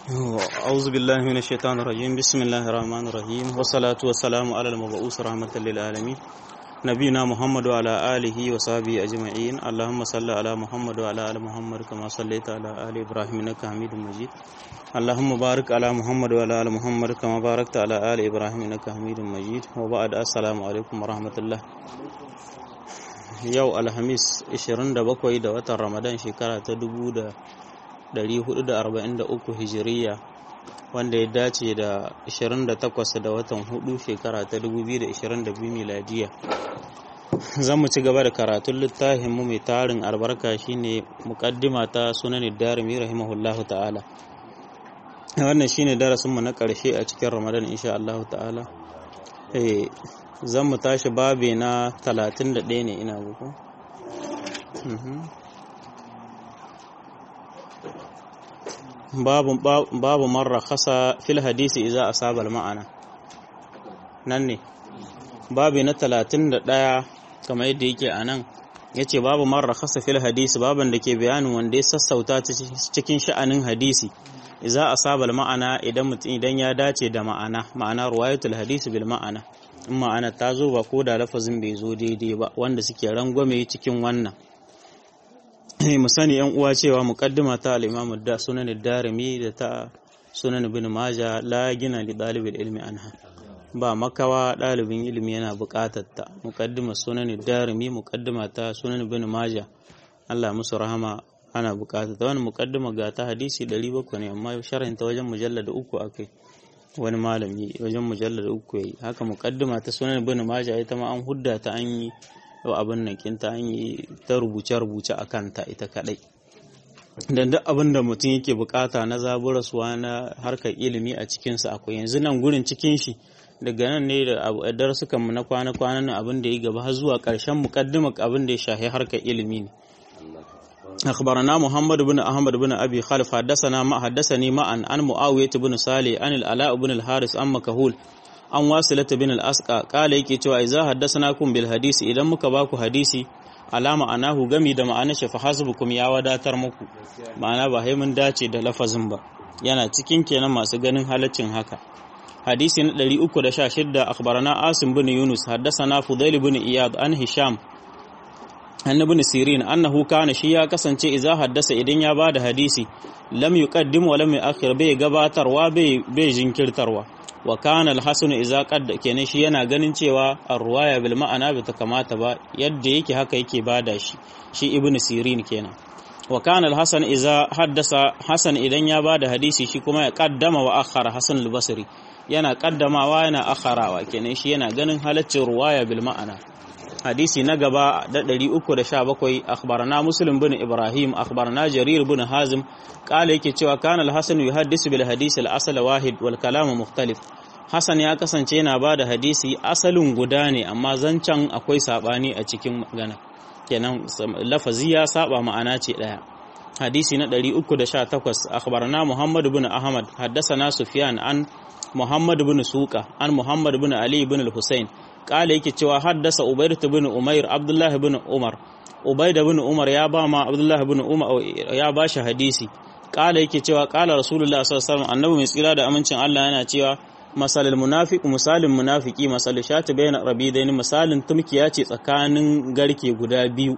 أعوذ بالله من الشيطان الرجيم بسم الله الرحمن الرحيم والصلاة والسلام على المبعوث رحمة للعالمين نبينا محمد وعلى آله وصحبه أجمعين اللهم صل على محمد وعلى آل محمد كما صليت على آل إبراهيم إنك حميد مجيد اللهم بارك على محمد وعلى آل محمد كما باركت على آل إبراهيم إنك حميد مجيد وبعد السلام عليكم ورحمة الله yau alhamis 27 da watan ramadan shekara ta 1443 hijiriya wanda ya dace da 28 da watan 4 shekara ta 2022 miladiya zan mu ci gaba da karatun littafin mu mai tarin albarka shine muqaddima ta sunan darimi rahimahullahu ta'ala wannan shine darasin mu na karshe a cikin ramadan insha Allah ta'ala eh zan mu tashi babe na 31 ne ina guku babu marra khasa fil hadisi iza asaba ma'ana nan ne babe na 31 kamar yadda yake a nan ya ce babu marra khasa fil hadisi baban da ke bayanin wanda ya sassauta cikin sha'anin hadisi iza asaba ma'ana idan mutum idan ya dace da ma'ana ma'ana ruwayatul hadisi bil ma'ana in ma'ana ta zo ba ko da lafazin bai zo daidai ba wanda suke rangwame cikin wannan mu sani yan uwa cewa muqaddima ta al-Imam da sunan darimi da ta sunan ibn Majah la gina li dalibil ilmi anha ba makawa dalibin ilimi yana buƙatar ta muqaddima sunan darimi muqaddima ta sunan ibn Majah Allah musu rahama ana buƙatar ta wani muqaddima ga ta hadisi 700 ne amma sharhin ta wajen mujallad uku akai wani malami wajen mujallar uku yayi haka muqaddima ta sunan ibn majah ita ma an hudda ta an yi abin nan kinta an yi ta rubuce rubuce akan ta ita kadai dan duk abin da mutum yake bukata na zaburaswa na harkar ilimi a cikin sa akwai yanzu nan gurin cikin shi daga nan ne da darsukan mu na kwana kwanan abin da ya gaba har zuwa karshen muqaddimar abin da ya shahi harkar ilimi ne أخبرنا محمد بن أحمد بن أبي خلف حدثنا ما حدثني معا عن معاوية بن صالح عن العلاء بن الحارث عن مكهول عن واصلة بن الأسقى قال يكي cewa إذا حدثناكم بالحديث idan muka baku hadisi alama anahu gami da ma'ana shi fa hasbukum ya wadatar muku ma'ana ba sai mun dace da lafazin ba yana cikin kenan masu ganin halaccin haka hadisi na 316 akhbarana asim bin yunus haddathana fudail bin iyad an hisham annabi sirin annahu kana shi ya kasance idza haddasa idan ya bada hadisi lam yuqaddim wa lam yuakhir bai gabatarwa bai bai jinkirtarwa wa kana al-hasan idza qadda kenan shi yana ganin cewa ar-ruwaya bil ma'ana bai ta kamata ba yadda yake haka yake bada shi shi ibn sirin kenan wa kana al-hasan idza haddasa hasan idan ya bada hadisi shi kuma ya qaddama wa akhara hasan al-basri yana qaddamawa yana akharawa kenan shi yana ganin halaccin ruwaya bil ma'ana hadisi na gaba da 317 akhbarana muslim bin ibrahim akhbarana jarir bin hazim kala yake cewa kana al-hasan yuhaddisu bil hadisi al-asl wahid wal kalam mukhtalif hasan ya kasance yana bada hadisi asalin guda ne amma zancan akwai sabani a cikin magana kenan lafazi ya saba ma'ana ce daya hadisi na 318 akhbarana muhammad bin ahmad haddathana sufyan an muhammad bin suqa an muhammad bin ali bin al-husayn kala yake cewa haddasa Ubayd bin Umair Abdullah bin Umar Ubayd bin Umar ya ba ma Abdullah bin Umar ya ba shi hadisi kala yake cewa kala Rasulullah sallallahu alaihi wasallam annabi mai tsira da amincin Allah yana cewa masalul munafiq misalin munafiki masal shati bayna rabidaini misalin tumkiya ce tsakanin garke guda biyu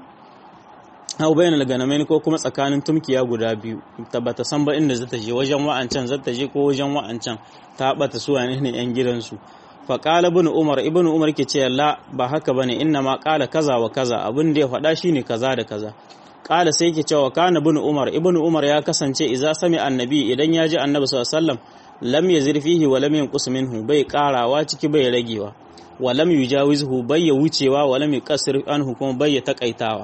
hau bayan alganamain ko kuma tsakanin tumkiya guda biyu tabbata san ba inda zata je wajen wa'ancan zata je ko wajen wa'ancan ta bata su ne yan gidansu faƙala ibn umar ibn umar ke ce la ba haka bane inna ma ƙala kaza wa kaza abin da ya faɗa shine kaza da kaza ƙala sai ke cewa kana ibn umar ibn umar ya kasance idza sami annabi idan ya ji annabi sallallahu alaihi wasallam lam yazir fihi wa lam yanqus minhu bai ƙarawa ciki bai ragewa wa lam yujawizhu bai ya wucewa wa lam yuqassir anhu kuma bai ya takaitawa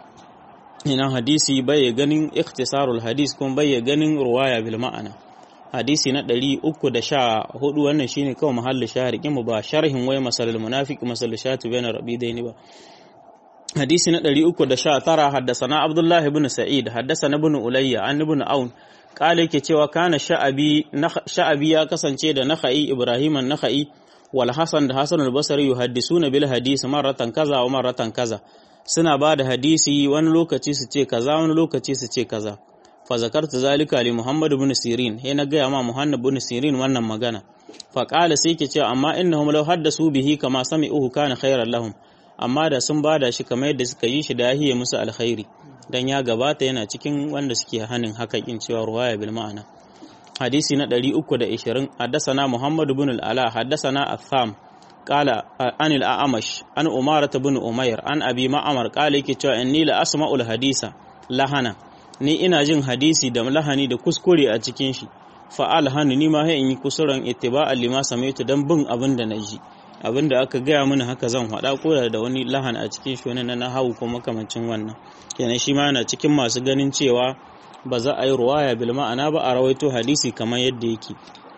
ina hadisi bai ganin ikhtisarul hadis kuma bai ganin ruwaya bil ma'ana hadisi na ɗari uku da sha hudu wannan shine kawai mahallin shaharikin mu ba sharhin wai masalul munafiq masal shatu bayna rabi daini ba hadisi na ɗari uku da sha tara haddasana abdullahi ibn sa'id haddasana ibn ulayya an ibn aun kala yake cewa kana sha'abi sha'abi ya kasance da nakhai ibrahim an nakhai wal hasan da hasan al-basri yuhaddisuna bil hadisi marratan kaza wa marratan kaza suna ba da hadisi wani lokaci su ce kaza wani lokaci su ce kaza fa zakartu zalika li muhammad ibn sirin he na gaya ma muhammad ibn sirin wannan magana fa qala sai ke cewa amma innahum law haddasu bihi kama sami'uhu kana khairan lahum amma da sun bada shi kamar yadda suka yi shi da yahiye musu alkhairi dan ya gabata yana cikin wanda suke hanin hakakin cewa ruwaya bil ma'ana hadisi na 320 haddasana muhammad ibn al-ala haddasana atham qala an al-a'mash an umarata ibn umayr an abi ma'amar qala yake cewa inni la asma'ul hadisa lahana ni ina jin hadisi da lahani da kuskure a cikin shi fa alhanu ni ma in yi kusuran ittiba'an lima samaitu dan bin abin da naji abin da aka gaya mini haka zan faɗa ko da wani lahan a cikin shi wani na hawu ko makamancin wannan kenan shi ma yana cikin masu ganin cewa ba za a yi ruwaya bil ma'ana ba a rawaito hadisi kamar yadda yake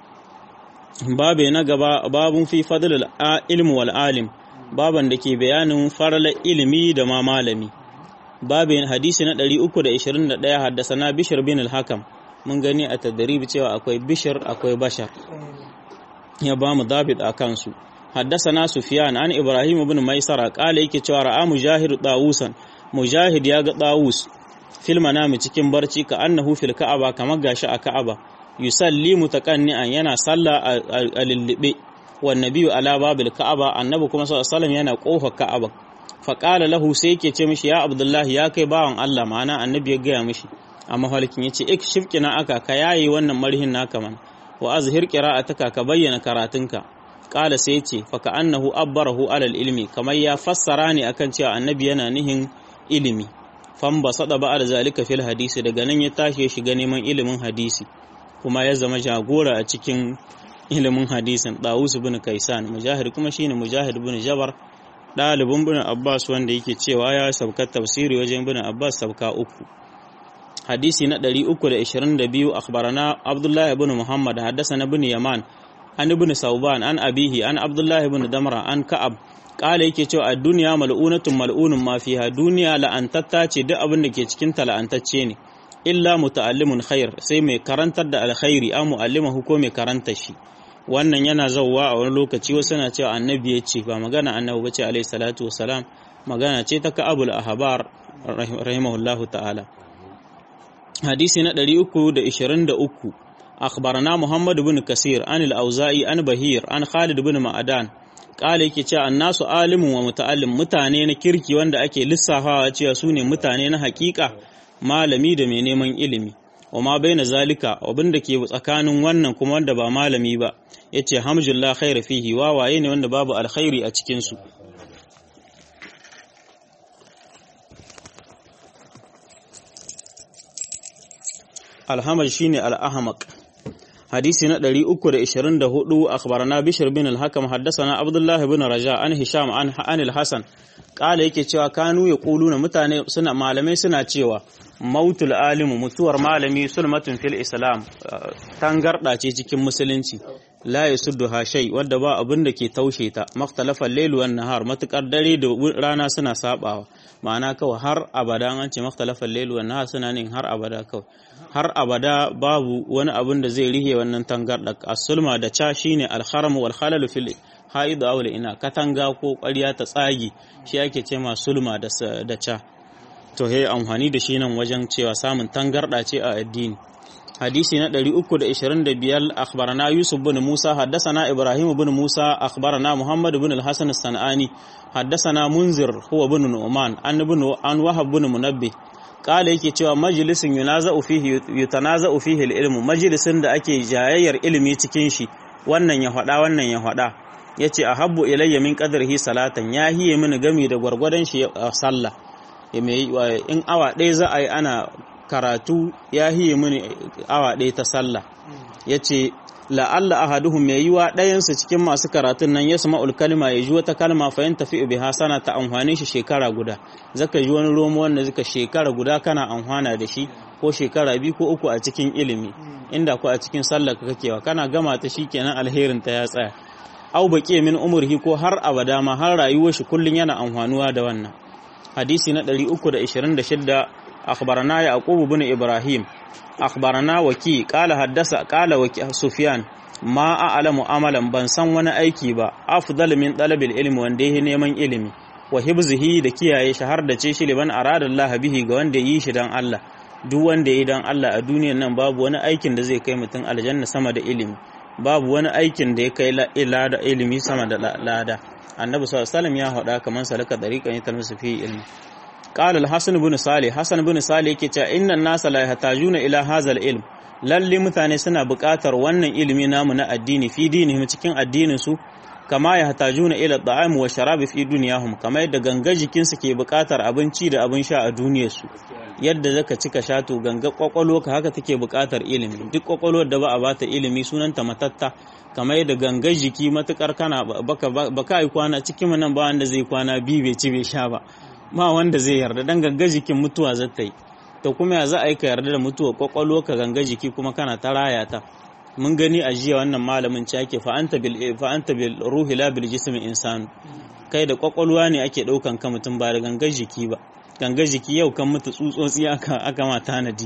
babe na gaba babun fi fadlul ilmi wal alim baban da ke bayanin farala ilimi da ma malami babin hadisi na 321 haddasana bishir bin al-hakam mun gani a tadrib cewa akwai bishir akwai bashar ya ba mu dabit a kansu haddasana sufyan an ibrahim ibn maisara kala yake cewa ra'a mujahid dawusan mujahid ya ga dawus fil manami cikin barci ka annahu fil ka'aba kamar gashi a ka'aba yusalli mutaqanni'an yana sallah a lillibe wan nabiyyu ala babil ka'aba annabi kuma sallallahu alaihi wasallam yana kofa ka'aba fa qala lahu sai yake ce mishi ya abdullahi ya kai bawan Allah ma'ana annabi ya gaya mishi amma halikin yace ik shifkina aka ka yayi wannan marhin naka man wa azhir qira'ataka ka bayyana karatunka qala sai yace fa ka annahu abbarahu alal ilmi kamar ya fassara ne akan cewa annabi yana nihin ilimi famba sada ba da zalika fil hadisi daga nan ya tashi ya shiga neman ilimin hadisi kuma ya zama jagora a cikin ilimin hadisin Dawus bin Kaisan mujahid kuma shine mujahid bin Jabar ɗalibin bin Abbas wanda yake cewa ya sabka tafsiri wajen bin Abbas sabka uku hadisi na 322 akhbarana Abdullah ibn Muhammad haddathana bin Yaman an ibn Sauban an abihi an Abdullah ibn Damra an Ka'ab kala yake cewa a duniya mal'unatun mal'unun ma fiha duniya la'antatta ce duk abin da ke cikin ta la'antacce ne illa muta'allimun khair sai mai karantar da alkhairi a mu'allimahu ko mai karanta shi wannan yana zauwa a wani lokaci wasu na cewa annabi ya ce ba magana annabi bace alaihi salatu wasalam magana ce ta ka'abul ahbar rahimahullahu ta'ala hadisi na 323 akhbarana muhammad ibn kasir an al-auza'i an bahir an khalid ibn ma'adan kala yake cewa annasu alimun wa muta'allim mutane na kirki wanda ake lissafawa cewa su ne mutane na hakika malami da mai neman ilimi wa ma baina zalika abin da ke tsakanin wannan kuma wanda ba malami ba yace hamdulillah khair fihi wawaye ne wanda babu alkhairi a cikin su alhamad shine al-ahmaq hadisi na 324 akhbarana bishr bin al-hakam haddathana abdullah ibn raja an hisham an an al-hasan kala yake cewa kanu yaquluna mutane suna malamai suna cewa mautul alimu mutuwar malami sulmatun fil islam tangarda ce cikin musulunci la yasuddu ha shay wanda ba abin da ke taushe ta makhtalafa layl wan nahar matukar dare da rana suna sabawa ma'ana kawai har abada an ce makhtalafa layl wan nahar suna nin har abada kawai har abada babu wani abin da zai rihe wannan tangarda as-sulma da cha shine al-kharam wal khalal fil haid aw ina katanga ko ƙwarya ta tsagi shi ake ce ma sulma da cha to he amfani da shi nan wajen cewa samun tangarda ce a addini hadisi na 325 akhbarana yusuf bin musa haddathana ibrahim bin musa akhbarana muhammad bin al-hasan as-sanani haddathana munzir huwa bin nu'man an bin an wahab bin munabbih kala yake cewa majalisin yunaza'u fihi yutanaza'u fihi al-ilmu majalisin da ake jayayyar ilimi cikin shi wannan ya faɗa wannan ya faɗa yace ahabbu ilayya min qadrihi salatan ya hiye mini gami da gwargwadon shi a sallah in awa ɗaya za a yi ana karatu ya hiye mini awa ɗaya ta sallah ya ce la'alla ahaduhum mai yiwa ɗayansu cikin masu karatun nan ya sama kalma ya ji wata kalma fayin tafi bi hasana ta amfani shi shekara guda zaka ji wani romo wanda zaka shekara guda kana amfana da shi ko shekara biyu ko uku a cikin ilimi inda ko a cikin sallah ka kakewa kana gama ta shi kenan alherin ta ya tsaya au baqi min umrihi ko har abada ma har rayuwar shi kullun yana amfanuwa da wannan hadisi na 326 akhbarana yaqub ibn ibrahim akhbarana waki qala haddasa qala waki sufyan ma a'lamu amalan ban san wani aiki ba afdal min talabil ilmi wanda yake neman ilimi wa hibzihi da kiyaye shi har da ce shi liban arada Allah bihi ga wanda yi shi dan Allah duk wanda ya dan Allah a duniyar nan babu wani aikin da zai kai mutum aljanna sama da ilimi babu wani aikin da ya kai lada ilimi sama da lada annabi sallallahu alaihi wasallam ya faɗa kaman salaka dariqan yatalmusu fi ilmi qala al-hasan ibn salih hasan ibn salih yake cewa innan nasa la yahtajuna ila hadha ilm lalle mutane suna buƙatar wannan ilimi namu na addini fi dinihim cikin addinin su kama ya hatajuna ila da'am wa sharabi fi duniyahum kama yadda ganga jikin su ke buƙatar abinci da abin sha a duniyar su yadda zaka cika shato ganga kwakwalo ka haka take buƙatar ilimi duk kwakwalwar da ba a bata ilimi sunanta matatta kamar yadda ganga jiki matukar kana baka baka yi kwana cikin nan ba wanda zai kwana bi bai ci bai sha ba ma wanda zai yarda dan ganga jikin mutuwa zata yi to kuma ya za a yi ka yarda da mutuwa kwakwalo ka ganga jiki kuma kana ta raya ta mun gani a jiya wannan malamin ci ake fa'anta bil fa'anta bil ruhi la bil jismi insanu kai da kwakwalwa ne ake daukan ka mutum ba da ganga jiki ba ganga jiki yau kan mutu tsutsotsi aka aka ma tanadi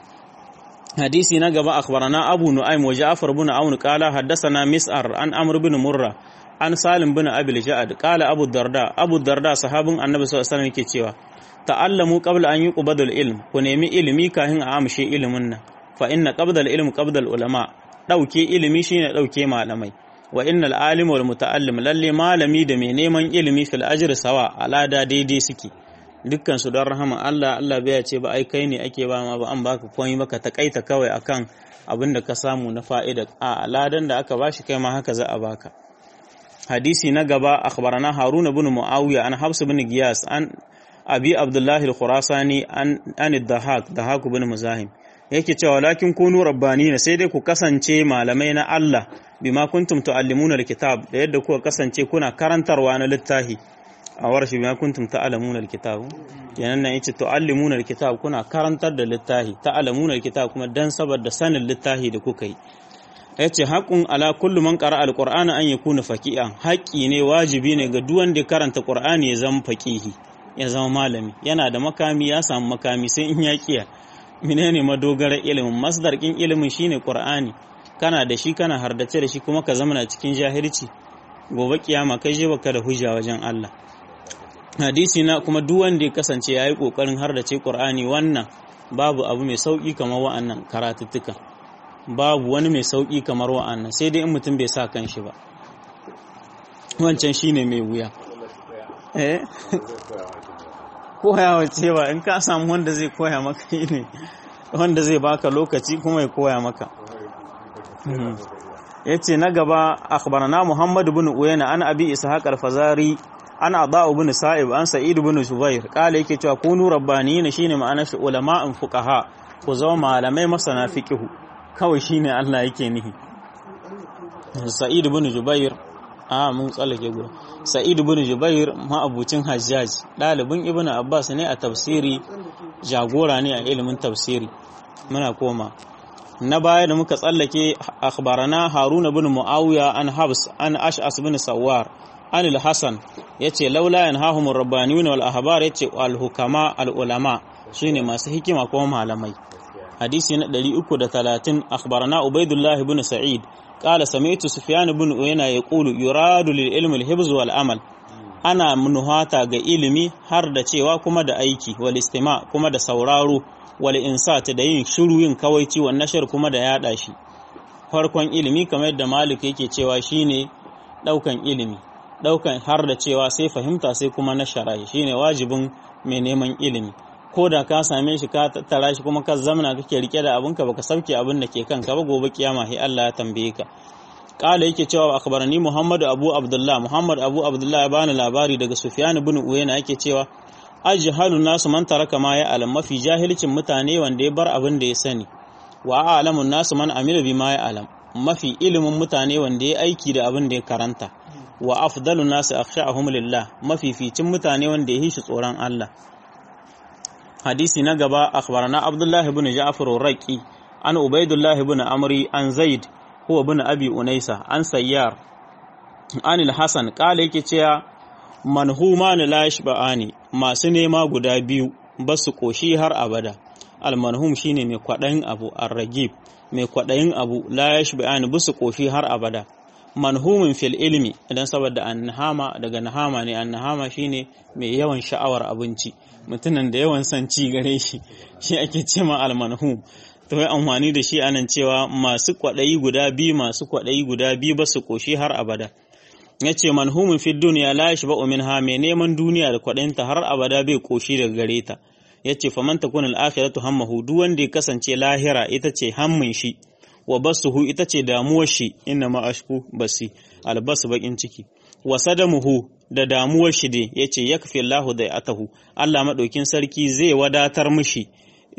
hadisi na gaba akhbarana abu nu'aym wa ja'far ibn aun qala haddathana mis'ar an amr ibn murra an salim bin abil ja'ad qala abu darda abu darda sahabin annabi sallallahu alaihi wasallam yake cewa ta'allamu qabla an yuqbada al-ilm ku nemi ilimi kafin a amshe ilimin nan fa inna qabda al-ilm qabda al-ulama dauke ilimi shine dauke malamai wa innal alim wal muta'allim lalle malami da mai neman ilimi fil ajri sawa alada daidai suke dukkan su don rahama Allah Allah bai ce ba ai kai ne ake ba ma ba an baka komai baka takaita kawai akan abin da ka samu na fa'ida a aladan da aka bashi kai ma haka za a baka hadisi na gaba akhbarana haruna bin muawiya an habs bin giyas an abi abdullahi al-khurasani an an dahak dahak bin muzahim yake cewa lakin kunu rabbanina sai dai ku kasance malamai na Allah bima kuntum tuallimuna al-kitab da yadda kuka kasance kuna karantarwa na littafi a warshi bima kuntum ta'lamuna al-kitab kenan nan yace tuallimuna al-kitab kuna karantar da littafi ta'lamuna al-kitab kuma dan saboda sanin littafi da kuka yi yace haqqun ala kullu man qara al-qur'ana an yakuna faqihan haƙƙi ne wajibi ne ga duk wanda ya karanta qur'ani ya zama faqihi ya zama malami yana da makami ya samu makami sai in ya kiya menene madogarar ilimin masdar kin ilimin shine qur'ani kana da shi kana hardace da shi kuma ka zama cikin jahilci gobe kiyama kai je baka da hujja wajen Allah hadisi na kuma duk wanda ya kasance yayi kokarin hardace qur'ani wannan babu abu mai sauki kamar wa'annan karatuttuka babu wani mai sauki kamar wa'annan sai dai in mutum bai sa kanshi ba wancan shine mai wuya eh koya wace ba in ka samu wanda zai koya maka ne wanda zai baka lokaci kuma ya koya maka yace na gaba akhbarana Muhammad ibn Uyayna an Abi Ishaq al-Fazari an Adha ibn Sa'ib an Sa'id ibn Zubair kala yake cewa kunu rabbaniyin shine ma'ana shi ulama'in fuqaha ku zama malamai masana fiqh kawai shine Allah yake nihi Sa'id ibn Jubair a mun tsallake guda Sa'id ibn Jubair ma'abucin Hajjaj dalibin Ibn Abbas ne a tafsiri jagora ne a ilimin tafsiri muna koma na baya da muka tsallake akhbarana haruna bin muawiya an habs an ash'as bin sawar an al-hasan yace laula yanhahum ar-rabbaniyun wal ahbar yace al-hukama al-ulama shine masu hikima kuma malamai hadisi na 330 akhbarana ubaidullah ibn sa'id qala sami'tu sufyan ibn uyayna yaqulu yuradu lil ilmi al-hibz wal amal ana nuhata ga ilimi har da cewa kuma da aiki wal istima kuma da sauraro wal insat da yin shiru yin kawaici wa nashar kuma da yada shi farkon ilimi kamar yadda malik yake cewa shine daukan ilimi daukan har da cewa sai fahimta sai kuma nashara shine wajibin mai neman ilimi ko da ka same shi ka tattara shi kuma ka zamana kake rike da abinka baka sauke abin da ke kanka ba gobe kiyama sai Allah ya tambaye ka kala yake cewa akhbarani Muhammad Abu Abdullah Muhammad Abu Abdullah ya bani labari daga Sufyan ibn Uyayna yake cewa ajhalun nasu man taraka ma ya alam mafi jahilcin mutane wanda ya bar abin da ya sani wa a'lamun nasu man amila bima ya alam mafi ilimin mutane wanda ya aiki da abin da ya karanta wa afdalun nasu akhsha'ahum lillah mafi ficin mutane wanda ya hishi tsoron Allah hadisi na gaba akhbarana Abdullah ibn Ja'far ar-Raqi an Ubaidullah ibn Amri an Zaid huwa ibn Abi Unaysa an Sayyar an al-Hasan kala yake cewa manhumani la yashba'ani masu nema guda biyu ba su koshi har abada almanhum shine mai kwadayin abu arragib mai kwadayin abu la yashba'ani ba su koshi har abada manhumin fil ilmi idan saboda annahama daga nahama ne annahama shine mai yawan sha'awar abinci mutumin da yawan son ci gare shi shi ake ce ma almanhum to yi amfani da shi anan cewa masu kwaɗayi guda biyu masu kwaɗayi guda biyu ba su ƙoshi har abada ya ce manhumin fi duniya la shi ba'u min ha mai neman duniya da kwaɗayinta har abada bai ƙoshi daga gare ta ya ce faman takun al'akhiratu hammahu duk wanda ya kasance lahira ita ce hammin shi wa basuhu ita ce damuwar shi inna ma ashku basi albasu bakin ciki wa sadamuhu da damuwar shi dai yace yakfi Allahu da atahu Allah madaukin sarki zai wadatar mishi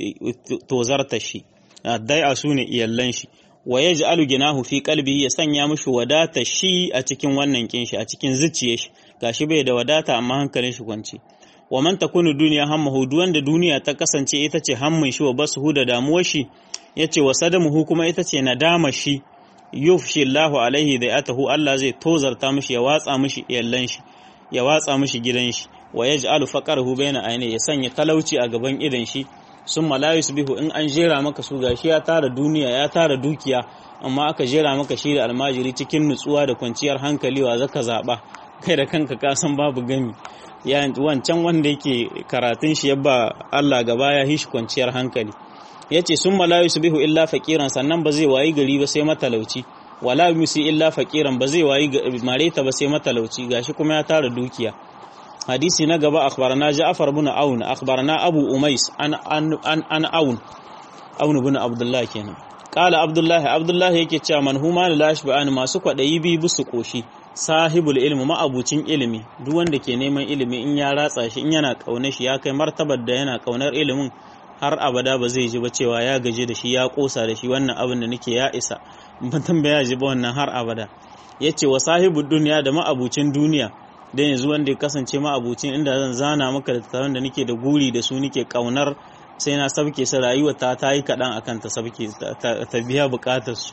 tozarta shi dai a sune iyallan shi wa yaj'alu ginahu fi qalbihi ya sanya mishi wadata shi a cikin wannan kin shi a cikin zuciyar shi gashi bai da wadata amma hankalin shi kwance wa man takunu duniya hammahu duk wanda duniya ta kasance ita ce hammin shi wa basuhu da damuwar shi yace wa sadamuhu kuma ita ce nadama shi yufshi Allahu alaihi da atahu Allah zai tozarta mishi ya watsa mishi iyallan shi ya watsa mishi gidan shi wa yaj'alu faqarahu baina ayni ya sanya talauci a gaban idan shi summa la yusbihu in an jera maka su gashi ya tara duniya ya tara dukiya amma aka jera maka shi da almajiri cikin nutsuwa da kwanciyar hankali wa zaka zaba kai da kanka ka san babu gami ya wancan wanda yake karatun shi yabba Allah gaba ya hishi kwanciyar hankali yace summa la yusbihu illa faqiran sannan ba zai wayi gari ba sai matalauci wala yusi illa faqiran ba zai wayi mareta ba sai matalauci gashi kuma ya tara dukiya hadisi na gaba akhbarana Ja'far ibn Aun akhbarana Abu Umais an an an Aun Aun ibn Abdullah kenan qala Abdullah Abdullah yake cewa manhuma la yashba'an masu kwadayi bi busu koshi sahibul ilmi ma'abucin ilimi duk wanda ke neman ilimi in ya ratsa shi in yana kaunar shi ya kai martabar da yana kaunar ilimin har abada ba zai ji ba cewa ya gaji da shi ya kosa da shi wannan abin da nake ya isa mutum ba ya ji ba wannan har abada ya ce wa sahibu duniya da ma'abucin duniya da yanzu wanda ya kasance ma'abucin inda zan zana maka da tattafan da nake da guri da su nake kaunar sai na sabke su rayuwa ta ta yi kaɗan akan ta sabke ta biya buƙatar su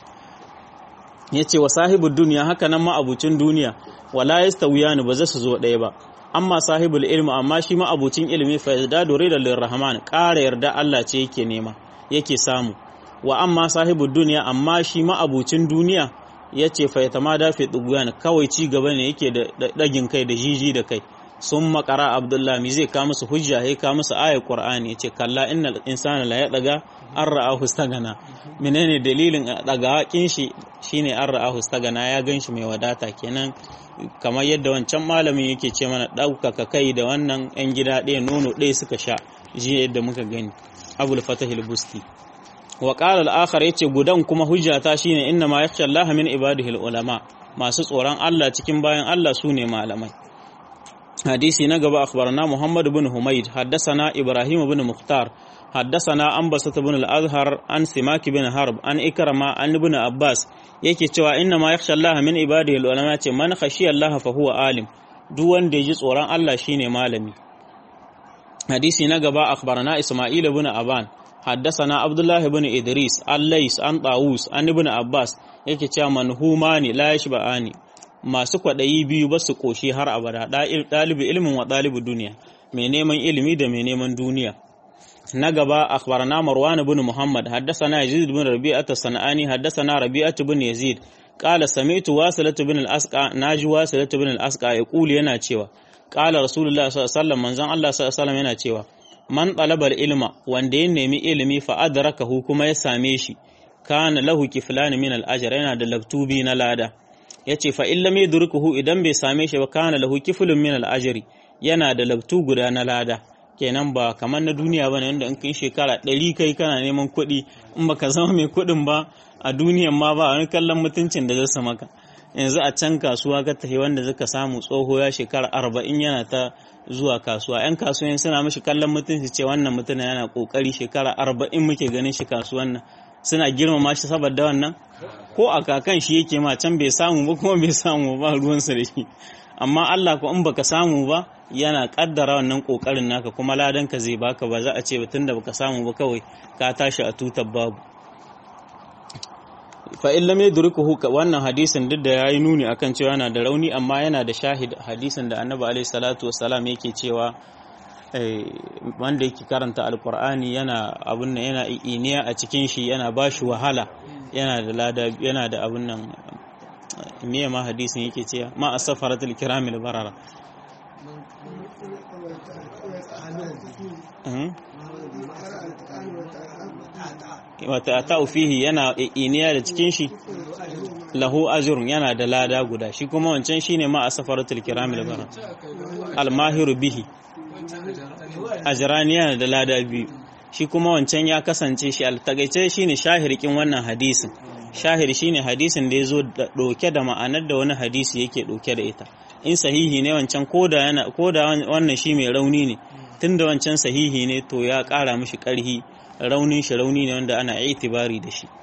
ya ce wa sahibu duniya haka nan ma'abucin duniya wala yastawiyani ba za su zo ɗaya ba amma sahibul ilmi amma shi ma'abucin ilimi fa yazdadu ridan lirrahman ƙara yarda Allah ce yake nema yake samu wa amma sahibul duniya amma shi ma'abucin duniya yace fa yatamada fi duguyan kawai ci gaba ne yake da dagin kai da jiji da kai sun makara abdullah mi zai ka musu hujja ya ka musu ayar qur'ani yace kalla innal insana la yadaga an ra'ahu stagana menene dalilin daga hakin shi shine an ra'ahu stagana ya ganshi mai wadata kenan kamar yadda wancan malamin yake ce mana ɗaukaka kai da wannan 'yan gida ɗaya nono ɗaya suka sha ji yadda muka gani abul fatahil busti wa qala al-akhar yace gudan kuma hujjata shine inna ma yakhsha Allah min ibadihi ulama masu tsoron Allah cikin bayan Allah sune malamai hadisi na gaba akhbarana Muhammad ibn Humayd haddathana Ibrahim ibn Mukhtar haddathana Anbasat ibn al-Azhar an Simak ibn Harb an Ikrama an ibn Abbas yake cewa inna ma yakhsha Allah min ibadihi ulama ce man khashiya Allah fa huwa alim duk wanda yaji tsoron Allah shine malami hadisi na gaba akhbarana Isma'il ibn Aban haddathana Abdullah ibn Idris al-Lais an Tawus an ibn Abbas yake cewa manhumani la yashba'ani masu kwaɗayi biyu ba su ƙoshi har abada ɗalibi ilimin wa ɗalibi duniya mai neman ilimi da mai neman duniya na gaba akhbarana marwan ibn muhammad haddathana yazid ibn rabi'at as-sanani haddathana rabi'at ibn yazid qala sami'tu wasilat ibn al-asqa naji wasilat ibn al-asqa yaqulu yana cewa qala rasulullah sallallahu alaihi wasallam manzon Allah sallallahu alaihi wasallam yana cewa man talaba ilma wanda ya nemi ilimi fa adrakahu kuma ya same shi kana lahu kiflan min al-ajr yana da laktubi na lada yace fa illam yadrukuhu idan bai same shi ba kana lahu kiflun min al-ajri yana da labtu guda na lada kenan ba kamar na duniya ba ne wanda in kai shekara ɗari kai kana neman kuɗi in baka zama mai kuɗin ba a duniyan ma ba wani kallon mutuncin da zai maka yanzu a can kasuwa ka tafi wanda zaka samu tsoho ya shekara arba'in yana ta zuwa kasuwa yan kasuwan suna mashi kallon mutunci ce wannan mutum yana kokari shekara arba'in muke ganin shi kasuwan nan suna girmama shi saboda wannan ko a kakan shi yake ma can bai samu ba kuma bai samu ba ruwansa da shi amma Allah ko in baka samu ba yana kaddara wannan kokarin naka kuma ladanka zai baka ba za a ce tunda baka samu ba kawai ka tashi a tutar babu fa in lam yadrukuhu wannan hadisin duk da yayi nuni akan cewa yana da rauni amma yana da shahid hadisin da Annabi alaihi salatu wassalam yake cewa wanda yake karanta alkur'ani yana abun nan yana iniya a cikin shi yana bashi wahala yana da lada yana da abun nan me ma hadisin yake cewa ma asfaratul kiramil barara wata ta fihi yana iniya da cikin shi lahu ajrun yana da lada guda shi kuma wancan shine ma asfaratul kiramil barara almahiru bihi ajrani yana da lada biyu shi kuma wancan ya kasance shi altagaice shine shahirikin wannan hadisin shahir shine hadisin da ya zo ɗauke da ma'anar da wani hadisi yake ɗauke da ita in sahihi ne wancan koda yana koda wannan shi mai rauni ne tunda wancan sahihi ne to ya ƙara mishi ƙarhi raunin shi rauni ne wanda ana itibari da shi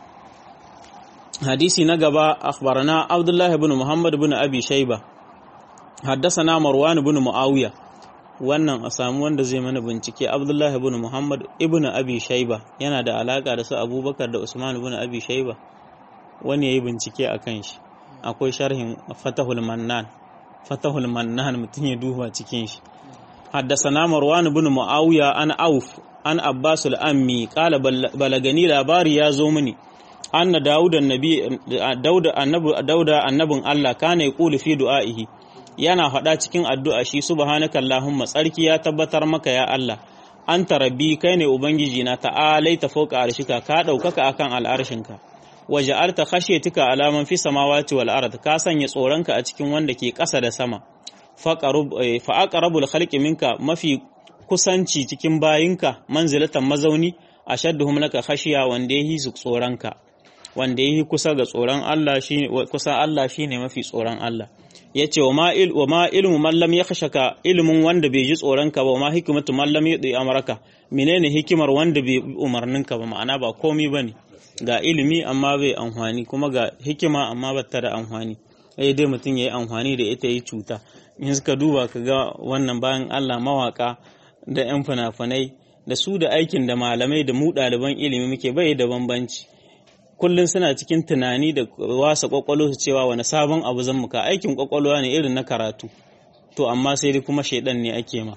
hadisi na gaba akhbarana abdullah ibn muhammad ibn abi shayba حدثنا مروان بن معاوية wannan a samu wanda zai mana bincike abdullahi ibn muhammad ibn abi shaiba yana da alaka da su abubakar da usman ibn abi shaiba wani yayi bincike a kan shi akwai sharhin fatahul mannan fatahul mannan mutum ya duba cikin shi haddasana marwan ibn muawiya an auf an abbas al-ammi qala balagani labari ya zo mini anna dauda annabi dauda annabi dauda annabin allah kana yaqulu fi du'aihi yana faɗa cikin addu'a shi subhanaka Allahumma tsarki ya tabbatar maka ya Allah anta rabbi kai ne ubangiji na ta'alaita fawqa arshika ka ɗaukaka akan al'arshinka waja'alta khashyatika alaman fi samawati wal ard ka sanya tsoronka a cikin wanda ke ƙasa da sama fa aqrabul khalqi minka mafi kusanci cikin bayinka manzilatan mazauni ashadduhum laka khashiya wanda yahi su tsoronka wanda yahi kusa ga tsoron Allah shi kusa Allah shine mafi tsoron Allah ya ce wa ma ilmu mallam ya khashaka ilimin wanda bai ji tsoronka ba wa ma hikimatu mallam ya ɗi amaraka menene hikimar wanda bai umarninka ba ma'ana ba komi ba ne ga ilimi amma bai amfani kuma ga hikima amma ba ta da amfani ai dai mutum ya yi amfani da ita yi cuta in suka duba ka ga wannan bayan allah mawaka da yan fina-finai da su da aikin da malamai da mu ɗaliban ilimi muke bai da bambanci kullum suna cikin tunani da wasa kwakwalo su cewa wani sabon abu zan muka aikin kwakwalwa ne irin na karatu to amma sai dai kuma shaidan ne ake ma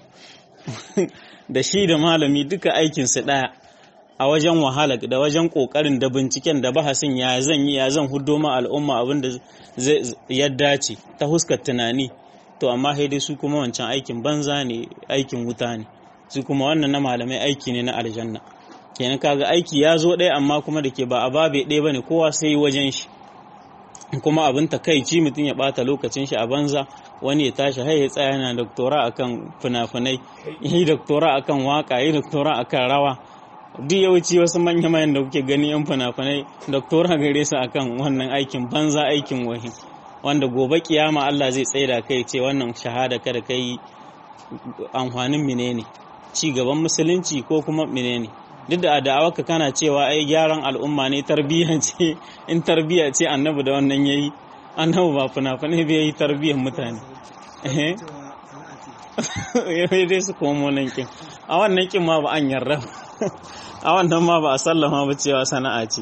da shi da malami duka aikinsu ɗaya a wajen wahala da wajen ƙoƙarin da binciken da bahasin ya zan yi ya zan hudo ma al'umma abin da ya dace ta huskar tunani to amma sai dai su kuma wancan aikin banza ne aikin wuta ne su kuma wannan na malamai aiki ne na aljanna kenan kaga aiki ya zo ɗaya amma kuma da ke ba a babe ɗaya bane kowa sai wajen shi kuma abin takaici mutum ya ɓata lokacin shi a banza wani ya tashi hai ya tsaya yana doktora akan fina-finai yi doktora akan waka yi doktora akan rawa duk yawanci wasu manya mayan da kuke gani yan fina-finai doktora gare su akan wannan aikin banza aikin wahi wanda gobe kiyama Allah zai tsaye da kai ce wannan shahada kada kai amfanin menene ci gaban musulunci ko kuma menene duk da da'awarka kana cewa ai gyaran al'umma ne tarbiyya ce in tarbiyya ce annabi da wannan yayi annabi ba fina-finai bai yi tarbiyyar mutane eh dai su komo nan kin a wannan kin ma ba an yarda a wannan ma ba a sallama ba cewa sana'a ce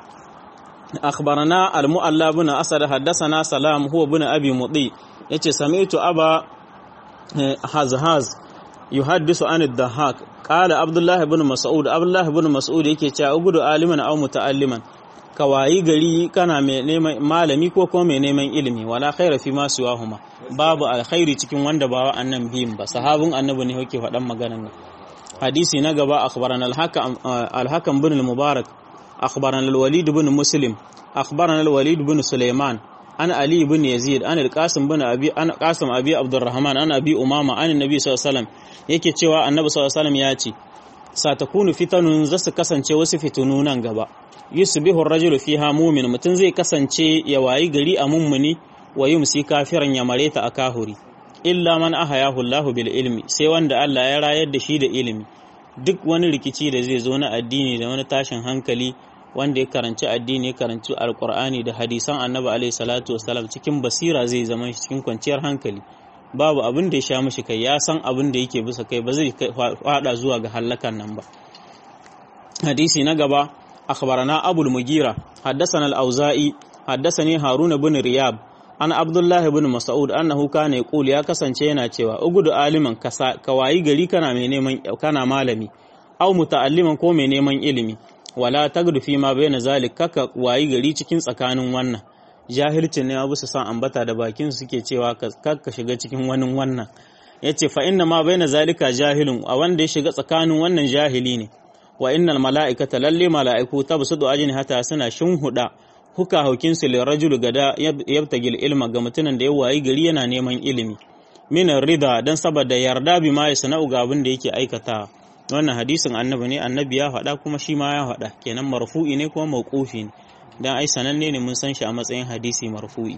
أخبرنا المؤلى بن أسد حدثنا سلام هو بن أبي مطي يتي سمعت أبا هزهاز يحدث عن الضحاك قال عبد الله بن مسعود عبد الله بن مسعود yake cewa ugudu aliman aw muta'alliman ka wayi gari kana mai neman malami ko kuma mai neman ilimi wala khaira fi ma siwahuma babu alkhairi cikin wanda ba annan biyun ba sahabin annabi ne yake faɗan maganan nan hadisi na gaba akhbarana al-hakam al-hakam bin al-mubarak akhbarana al-walid bin muslim akhbarana al-walid bin sulaiman an ali bin yazid an al-qasim bin abi an qasim abi abdurrahman an abi umama an annabi sallallahu alaihi wasallam yake cewa annabi sallallahu alaihi wasallam ya ce satakunu fitanun za su kasance wasu fitunu nan gaba yusbihu ar-rajulu fiha mu'min mutun zai kasance ya wayi gari a mummuni wa yumsi kafiran ya mareta a kahuri illa man ahayahu Allahu bil ilmi sai wanda Allah ya rayar da shi da ilimi duk wani rikici da zai zo na addini da wani tashin hankali wanda ya karanci addini ya karanci alkur'ani da hadisan annabi alaihi salatu wasalam cikin basira zai zama shi cikin kwanciyar hankali babu abin da ya sha mishi kai ya san abin da yake bisa kai ba zai fada zuwa ga hallakan nan ba hadisi na gaba akhbarana abul mugira haddathana al-auza'i haddathani haruna bin riyab an abdullah ibn mas'ud annahu kana yaqul ya kasance yana cewa ugudu aliman ka wayi gari kana mai neman kana malami aw muta'alliman ko mai neman ilimi wala tagdu fi ma bayna zalik kaka wayi gari cikin tsakanin wannan jahilcin ne abu su san ambata da bakin suke cewa ka shiga cikin wani wannan yace fa inna ma baina zalika jahilun a wanda ya shiga tsakanin wannan jahili ne wa innal mala'ikata lalle mala'iku tabsudu ajin hata suna shinhuda huka haukin su li rajul gada yabtagil ilma ga mutumin da ya wayi gari yana neman ilimi min rida dan saboda yarda bi ma yasna'u ga abin da yake aikata wannan hadisin annabi ne annabi ya faɗa kuma shi ma ya faɗa kenan marfu'i ne kuma mauqufi ne dan ai sananne ne mun san shi a matsayin hadisi marfu'i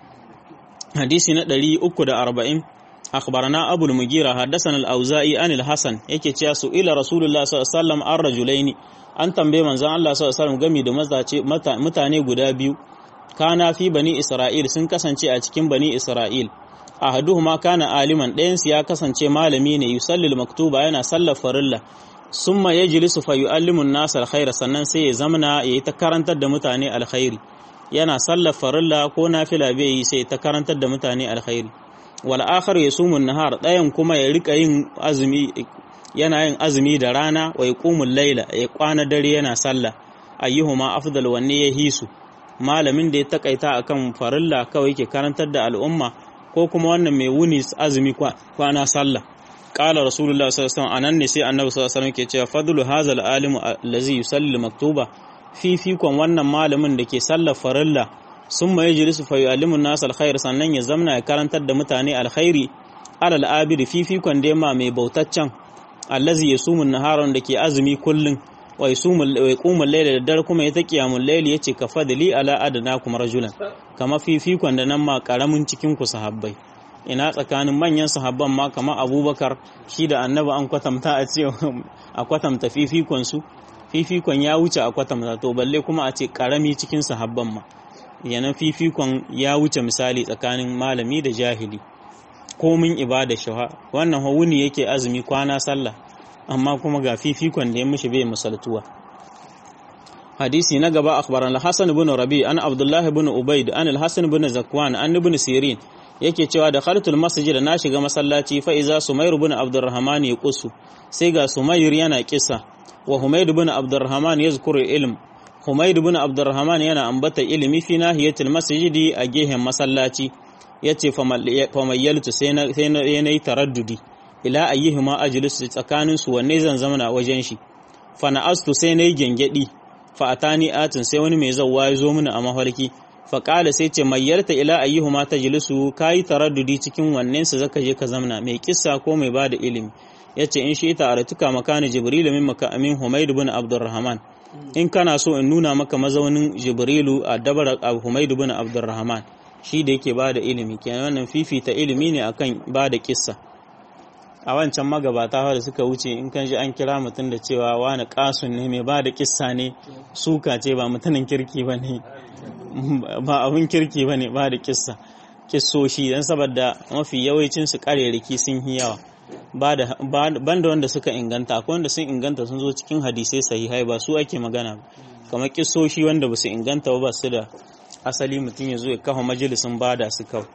hadisi na 340 أخبرنا أبو المغيرة حدثنا الأوزائي عن الحسن yake cewa su ila Rasulullah sallallahu alaihi wasallam an rajulaini an tambaye manzon Allah sallallahu alaihi wasallam game da mazace mutane guda biyu kana fi bani Isra'il sun kasance a cikin bani Isra'il ahaduhuma kana aliman ɗayan su ya kasance malami ne yusallil maktuba yana sallar farilla summa yajlisu fa yu'allimu an-nas al sannan sai ya zamana yayi ta karantar da mutane alkhairi yana sallar farilla ko nafila bai yi sai ta karantar da mutane alkhairi wal akhar yasumun nahar dayan kuma ya rika yin azumi yana yin azumi da rana wa yaqumul layla ya kwana dare yana sallah ayyuhuma afdal wanne ya hisu malamin da ya takaita akan farilla kawai yake karantar da al'umma ko kuma wannan mai wuni azumi kwana sallah qala rasulullah sallallahu alaihi wasallam anan ne sai annabi sallallahu alaihi wasallam ke cewa fadlu hazal alimu allazi yusalli maktuba fifikon wannan malamin da ke sallar farilla sun ma yajlisu fa yu'allimu an-nas al-khair sannan ya zamna ya karantar da mutane alkhairi alal abid fifikon da ma mai bautaccen allazi yasumu an-naharan da ke azumi kullun wa yasumu wa yaqumul layla da dare kuma ya ta qiyamul layli yace ka fadli ala adnakum rajulan kama fifikon da nan ma karamin cikin ku sahabbai ina tsakanin manyan sahabban ma kama abubakar shi da annabi an kwatamta a ce a kwatamta fifikon su fifikon ya wuce a kwatamta to balle kuma a ce karami cikin sahabban ma yana fifikon ya wuce misali tsakanin malami da jahili komin ibada shawa wannan hawuni yake azumi kwana sallah amma kuma ga fifikon da ya mishi bai misaltuwa hadisi na gaba akhbaran al-hasan ibn rabi an abdullah ibn ubayd an al-hasan ibn zakwan an ibn sirin yake cewa da khaltul masjid na shiga masallaci fa iza sumayr ibn abdurrahman yaqusu sai ga sumayr yana kissa wa humayd ibn abdurrahman yazkuru ilm humayd ibn abdurrahman yana ambata ilimi fi nahiyatil masjidi a gehen masallaci yace famayyaltu sai na sai na yi taraddudi ila ayyihima ajlis tsakanin su wanne zan zama wajen shi fa na astu sai nayi gengedi fa atani atin sai wani mai zawwa ya zo mini a mafarki fa qala sai ce mayyarta ila ayyihima tajlisu kai taraddudi cikin wannan su zaka je ka zamna mai kissa ko mai bada ilimi yace in shi ita aratuka makani jibril min makamin humayd ibn abdurrahman in kana so in nuna maka mazaunin jibrilu a dabar humayd ibn abdurrahman shi da yake bada ilimi kenan wannan fifita ilimi ne akan bada kissa a wancan magabata da suka wuce in kan ji an kira mutum da cewa wani kasun ne mai bada kissa ne suka ce ba mutumin kirki ba ne ba abin kirki ba ne bada kissa kissoshi don saboda mafi yawancin su kareriki sun yi yawa banda wanda suka inganta akwai wanda sun inganta sun zo cikin hadisai sahihai ba su ake magana kamar kissoshi wanda ba su inganta ba su da asali mutum ya zo ya kafa majalisun bada su kawai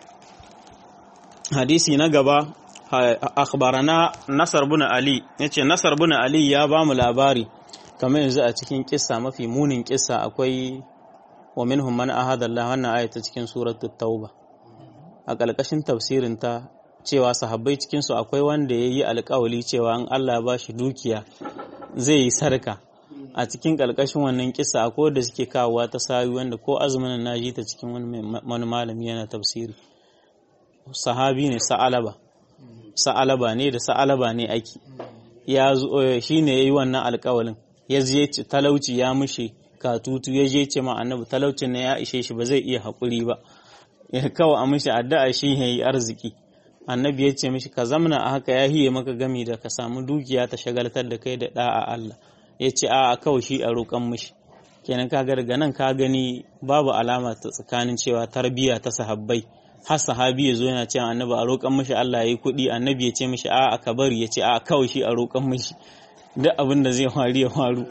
hadisi na gaba akhbarana nasar bin ali yace nasar bin ali ya ba mu labari kamar yanzu a cikin kissa mafi munin kissa akwai wa minhum man ahada Allah wannan ayata cikin suratul tauba a ƙarƙashin tafsirin ta cewa sahabbai cikin su akwai wanda yayi alƙawali cewa an Allah ba shi dukiya zai yi sarka a cikin ƙarƙashin wannan kissa akwai wanda suke kawowa ta sawi wanda ko azumin na ji ta cikin wani malami yana tafsiri sahabi ne sa'alaba sa'alaba ne da sa'alaba ne ake ya zo shi ne ya yi wannan alƙawalin ya je talauci ya mushe katutu ya je ce ma annabi talaucin na ya ishe shi ba zai iya haƙuri ba ya kawo a mishi addu'a shi ya yi arziki annabi ya ce mishi ka zamna a haka ya hiye maka gami da ka samu dukiya ta shagaltar da kai da ɗa'a Allah ya ce a kawai shi a roƙon mishi kenan ka ga daga nan ka gani babu alama ta tsakanin cewa tarbiyya ta sahabbai har sahabi ya zo yana cewa annabi a roƙon mishi Allah ya yi kuɗi annabi ya ce mishi a ka bari ya ce a kawai shi a roƙon mishi duk abin da zai faru ya faru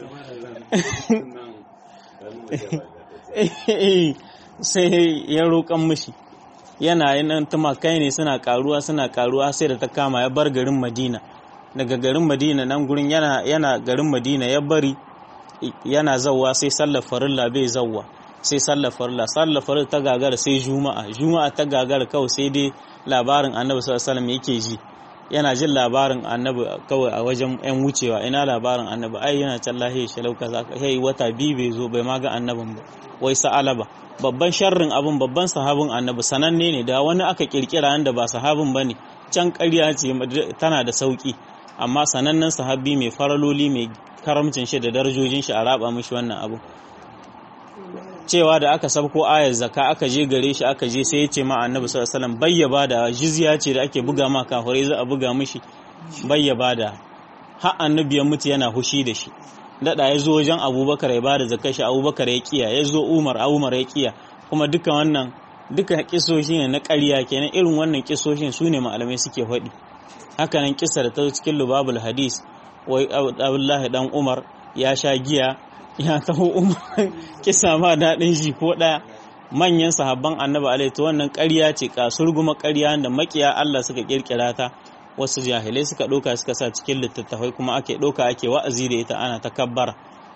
sai ya roƙon mishi yana yanan tumakai ne suna karuwa suna karuwa sai da ta kama ya bar garin madina daga garin madina nan gurin yana yana garin madina ya bari yana zawwa sai sallar farilla bai zawwa sai sallar farilla sallar farilla ta gagara sai juma'a juma'a ta gagara kawai sai dai labarin annabi sallallahu alaihi wasallam yake ji yana jin labarin annabi kawai a wajen yan wucewa ina labarin annabi ai yana can lahiya shalau kaza hey wata biyu bai zo bai ma ga annabin ba wai sa'alaba babban sharrin abun babban sahabin annabi sananne ne da wani aka kirkira wanda ba sahabin bane can ƙarya ce tana da sauki amma sanannen sahabi mai faraloli mai karamcin shi da darajojin shi a raba mishi wannan abu cewa da aka sabko ayar zaka aka je gare shi aka je sai ya ce ma annabi sallallahu alaihi wasallam bayyaba da jizya ce da ake buga ma kafirai za a buga mishi bayyaba da har annabi ya mutu yana hushi da shi dada ya zo wajen abubakar ya bada zakar shi abubakar ya kiya ya zo umar umar ya kiya kuma duka wannan duka kisoshi ne na ƙarya kenan irin wannan kisoshin su ne malamai suke faɗi hakanan kisa da ta cikin lubabul hadis wai abdullahi dan umar ya sha giya ya taho umar kisa ma daɗin shi ko ɗaya manyan sahabban annabi alaihi to wannan ƙarya ce kasurguma ƙarya da makiya Allah suka kirkira ta wasu jahilai suka ɗauka suka sa cikin littattafai kuma ake ɗauka ake wa'azi da ita ana takabbara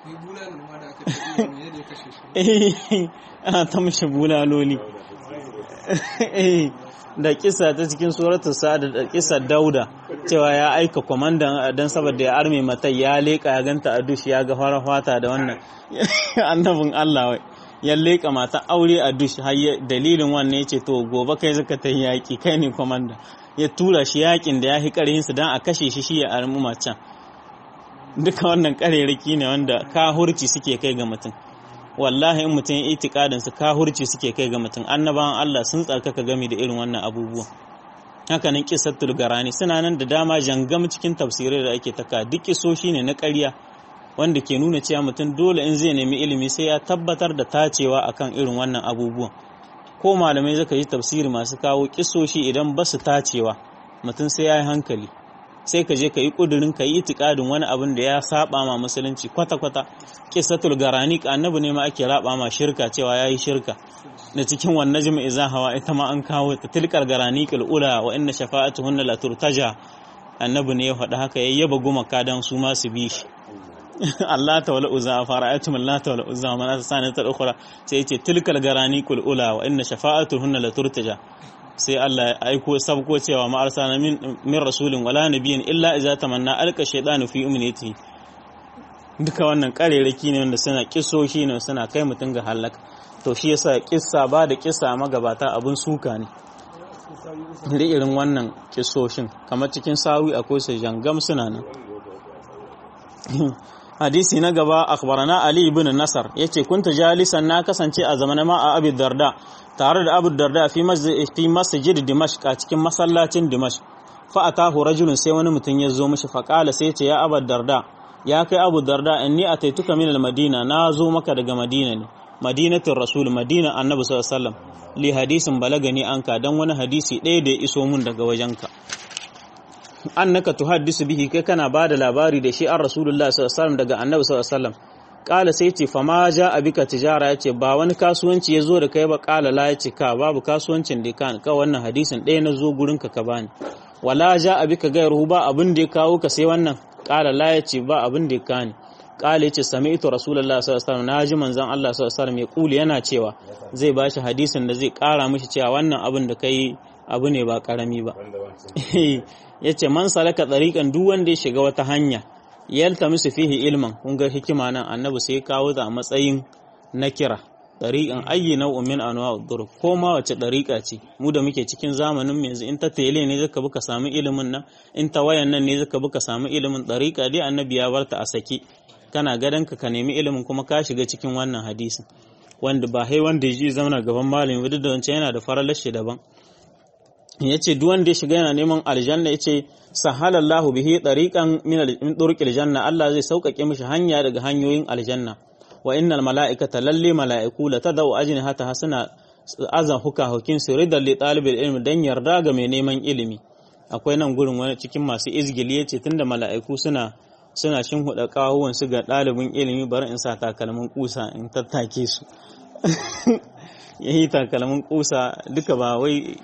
ana ta mishi bulaloli da kisa ta cikin suratu sa'ad da kisa dauda cewa ya aika kwamandan dan saboda ya arme mata ya leka ya ganta a dush ya ga fara fata da wannan annabin Allah wai ya leka mata aure a dush har dalilin wannan yace to gobe kai zaka ta yaki kai ne kwamanda ya tura shi yakin da ya hi karhin su dan a kashe shi shi ya armu macen duka wannan kareraki ne wanda kahurci suke kai ga mutum wallahi in mutum ya itikadin su kahurci suke kai ga mutum annabawan Allah sun tsarkaka game da irin wannan abubuwan haka nan kisattul garani suna nan da dama jangam cikin tafsirai da ake taka duk kisoshi ne na ƙarya wanda ke nuna cewa mutum dole in zai nemi ilimi sai ya tabbatar da tacewa akan irin wannan abubuwan ko malamai zaka yi tafsiri masu kawo kisoshi idan ba su tacewa mutum sai ya yi hankali sai ka je ka yi ƙudurin ka yi itikadin wani abin da ya saba ma musulunci kwata-kwata kisatul garani annabi ne ma ake raba ma shirka cewa ya yi shirka da cikin wannan jimi iza hawa ita ma an kawo ta tilkar garani ula wa inna shafa'atuhunna la turtaja annabi ne ya faɗi haka ya yaba gumaka dan su ma su bi shi Allah ta wala uzza fara'atum Allah ta wala uzza man asana ta ukhra sai yace tilkal garani ula wa inna shafa'atuhunna la turtaja sai Allah ya aiko sabko cewa ma arsana min min rasulin wala nabiyyin illa iza tamanna alqa shaytanu fi umniyati duka wannan kareraki ne wanda suna kisoshi ne suna kai mutum ga halaka to shi yasa kissa ba da kissa magabata abun suka ne da irin wannan kisoshin kamar cikin sawi akwai su jangam suna nan hadisi na gaba akhbarana ali ibn nasar yace kunta jalisan na kasance a zamanin ma a abi darda tare da abu darda fi masjid dimashq a cikin masallacin dimashq fa atahu rajulun sai wani mutum ya zo mishi faqala sai ce ya abu darda ya kai abu darda inni ataituka min al-madina na zo maka daga madina ne madinatul rasul madina annabi sallallahu alaihi wasallam li hadisin balagani anka dan wani hadisi ɗaya da ya iso mun daga wajenka annaka tuhaddisu bihi kai kana bada labari da shi an rasulullah sallallahu alaihi wasallam daga annabi sallallahu alaihi wasallam kala sai ce fama ja abika tijara yace ba wani kasuwanci ya zo da kai ba kala la yace ka babu kasuwancin da kan ka wannan hadisin ɗaya na zo gurin ka ka bani wala ja abika gairuhu ba abin da ya kawo ka sai wannan kala la yace ba abin da ya kani kala yace sami'tu rasulullah sallallahu alaihi wasallam naji manzon Allah sallallahu alaihi wasallam ya kuli yana cewa zai bashi hadisin da zai kara mishi cewa wannan abin da kai abu ne ba karami ba yace man salaka tsarikan duk wanda ya shiga wata hanya yaltamisu fihi ilman kun ga hikima nan annabi sai kawo ta a matsayin na kira dariqan ayyi nau'in min anwa'ud dur ko ma wace dariqa ce mu da muke cikin zamanin mu yanzu in ta tele ne zaka buka samu ilimin nan in ta wayan nan ne zaka buka samu ilimin dariqa dai annabi ya barta a saki kana gadanka ka nemi ilimin kuma ka shiga cikin wannan hadisin wanda ba hai wanda ya ji zauna gaban malami duk da wancan yana da faralar shi daban ya ce duk wanda ya shiga yana neman aljanna ya ce sahalallahu bihi tariqan min turqil janna Allah zai sauƙaƙe mishi hanya daga hanyoyin aljanna wa innal mala'ikata lalle mala'iku la tadau ajnihata hasana azan huka hukin siridan li talibil ilmi dan yarda ga mai neman ilimi akwai nan gurin wani cikin masu izgili yace tunda mala'iku suna suna shin huda kawuwan su ga ɗalibin ilimi bari in sa takalmin kusa in tattake su yayi takalmin kusa duka ba wai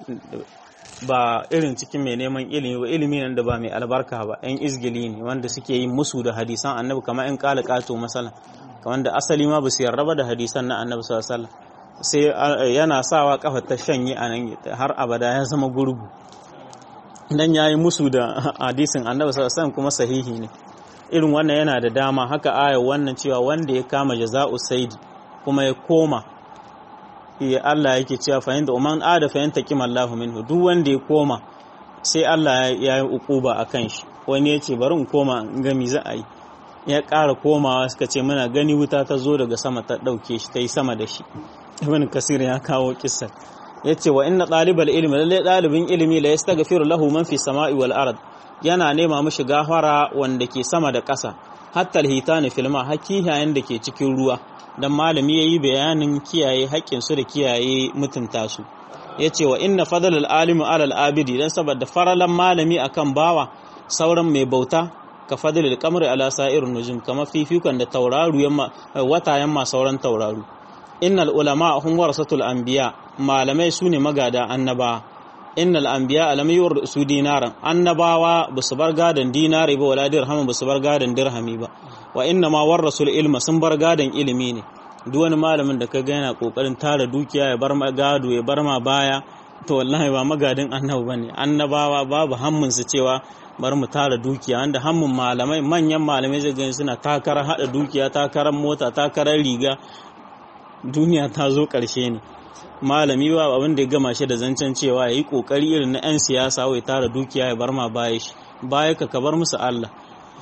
ba irin cikin mai neman ilimi ba ilimi nan da ba mai albarka ba yan izgili ne wanda suke yin musu da hadisan annabi kamar yan kala kato masala kamar da asali ma ba su yarda da hadisan na annabi sallallahu alaihi wasallam sai yana sawa kafa ta shanye a nan har abada ya zama gurgu dan yayi musu da hadisin annabi sallallahu alaihi wasallam kuma sahihi ne irin wannan yana da dama haka aya wannan cewa wanda ya kama jaza'u saidi kuma ya koma ya Allah yake cewa fa inda umman ada fa yanta kimallahu minhu duk wanda ya koma sai Allah ya yi ukuba akan shi wani ya ce bari in koma in ga me za a yi ya ƙara komawa suka ce muna gani wuta ta zo daga sama ta ɗauke shi ta yi sama da shi ibn kasir ya kawo kissa ya ce wa inna ɗalibal ilmi lalle ɗalibin ilimi la yastaghfiru lahu man fi sama'i wal ard yana nema mishi gafara wanda ke sama da ƙasa hatta alhitani filma hakihayen da ke cikin ruwa dan malami yayi bayanin kiyaye haƙƙin su da kiyaye mutunta su yace wa inna fadlal alimi alal abidi dan saboda faralan malami akan bawa sauran mai bauta ka fadlil qamari ala sa'irin nujum kama fifikon da tauraru yamma wata yamma sauran tauraru innal ulama hum warasatul anbiya malamai sune magada annaba innal anbiya lam yursu dinaran annabawa basu bar gadan dinari ba wala dirham basu bar gadan dirhami ba wa inna ma warasul ilma sun bar gadan ilimi ne duk wani malamin da kaga yana kokarin tara dukiya ya bar gado ya bar ma baya to wallahi ba magadin annabi bane annabawa babu hammun su cewa bar mu tara dukiya wanda hammun malamai manyan malamai zai gani suna takarar hada dukiya takarar mota takarar riga duniya ta zo karshe ne malami ba abin da ya gama shi da zancen cewa ya yi kokari irin na 'yan siyasa wai tara dukiya ya bar ma baya shi baya ka bar musu Allah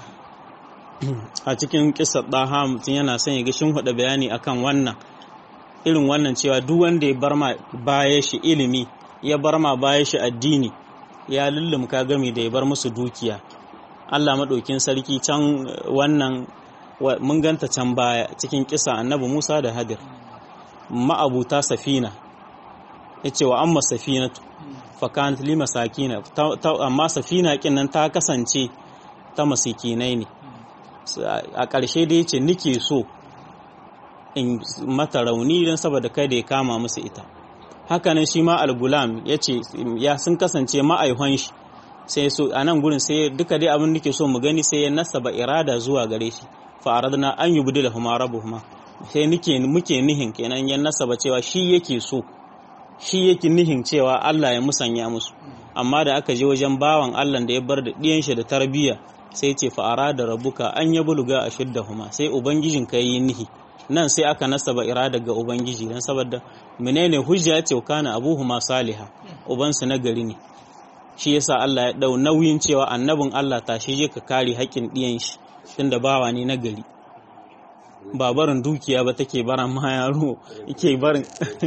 a cikin kisar ɗaha mutum yana son ya ga shin hudu bayani akan wannan irin wannan cewa duk wanda ya bar ma baya shi ilimi ya bar ma baya shi addini ya lullumka gami da ya bar musu dukiya Allah maɗaukin sarki can wannan mun ganta can baya cikin kisa annabi Musa da Hadir ma'abuta safina ya ce wa amma safinatu fakanat li masakina amma safina kin nan ta kasance ta masikinai ne a ƙarshe da ya ce nike so in mata rauni don saboda kai da ya kama musu ita hakanan shi ma al-gulam ya ce ya sun kasance ma'aihon shi sai so a nan gurin sai duka dai abin nake so mu gani sai ya nasaba irada zuwa gare shi fa aradna an yubdila huma rabbuhuma sai nike muke nihin kenan ya nasaba cewa shi yake so shi yake nihin cewa Allah ya musanya musu amma da aka je wajen bawan Allah da ya bar da ɗiyan shi da tarbiyya sai ce fa'ara da rabuka an ya buluga a shidda huma sai ubangijin ka yi nihi nan sai aka nasaba irada ga ubangiji don saboda menene hujja ce kana abuhuma saliha ubansu na gari ne shi yasa Allah ya dau nauyin cewa annabin Allah tashi je ka kare haƙƙin ɗiyan shi tunda bawa ne na gari ba barin dukiya ba take baran ma yaro yake barin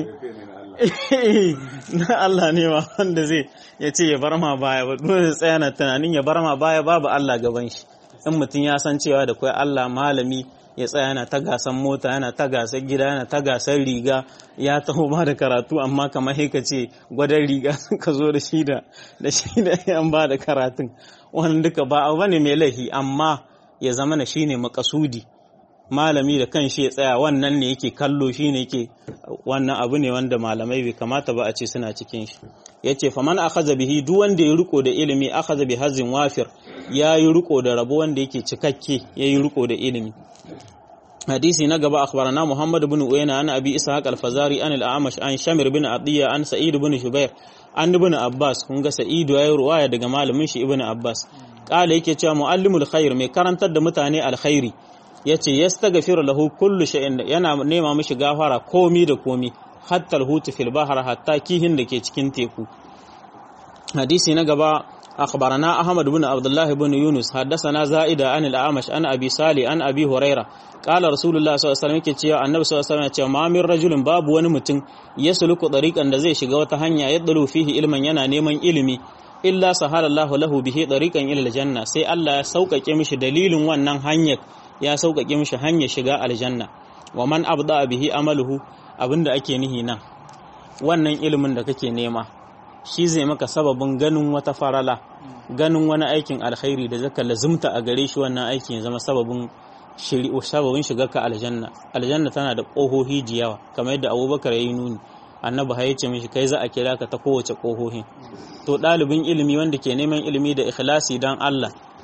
na Allah ne ma wanda zai ya ce ya bar ma baya ba dole tsaya na tunanin ya bar ma baya babu Allah gaban shi in mutum ya san cewa da kai Allah malami ya tsaya yana ta gasan mota yana ta gasar gida yana ta gasar riga ya taho ba da karatu amma kamar ka ce gwadon riga ka zo da shi da da shi da yan ba da karatun wannan duka ba abu bane mai laifi amma ya zama na shine makasudi malami da kan shi ya tsaya wannan ne yake kallo shi ne yake wannan abu ne wanda malamai bai kamata ba a ce suna cikin shi ya ce faman akhadha bihi duk wanda ya riko da ilimi akhadha bi hazin wafir ya yi riko da rabo wanda yake cikakke ya yi riko da ilimi hadisi na gaba akhbarana muhammad ibn uyayna an abi ishaq al-fazari an al-amash an shamir bin adiya an sa'id ibn shubair an ibn abbas kun ga sa'id ya yi ruwaya daga malamin shi ibn abbas kala yake cewa muallimul khair mai karantar da mutane alkhairi ya ce ya stagafiru lahu kullu shay'in yana nema mishi gafara komi da komi hatta alhutu fil bahar hatta kihin da ke cikin teku hadisi na gaba akhbarana ahmad ibn abdullah ibn yunus haddathana zaida an al-amash an abi sali an abi huraira qala rasulullah sallallahu alaihi wasallam yake cewa annabi sallallahu alaihi wasallam ya ce ma min rajulin babu wani mutum yasluku dariqan da zai shiga wata hanya yadlu fihi ilman yana neman ilimi illa sahalallahu lahu bihi dariqan ila aljanna sai Allah ya sauƙaƙe mishi dalilin wannan hanyar ya sauƙaƙe mishi hanyar shiga aljanna wa man abda bihi amaluhu abinda ake nihi nan wannan ilimin da kake nema shi zai maka sababin ganin wata farala ganin wani aikin alkhairi da zaka lazumta a gare shi wannan aikin ya zama sababin sababin shiga ka aljanna aljanna tana da ƙohohi jiyawa kamar yadda abubakar ya yi nuni annabi ya ce mishi kai za a kira ka ta kowace ƙohohin to ɗalibin ilimi wanda ke neman ilimi da ikhlasi don Allah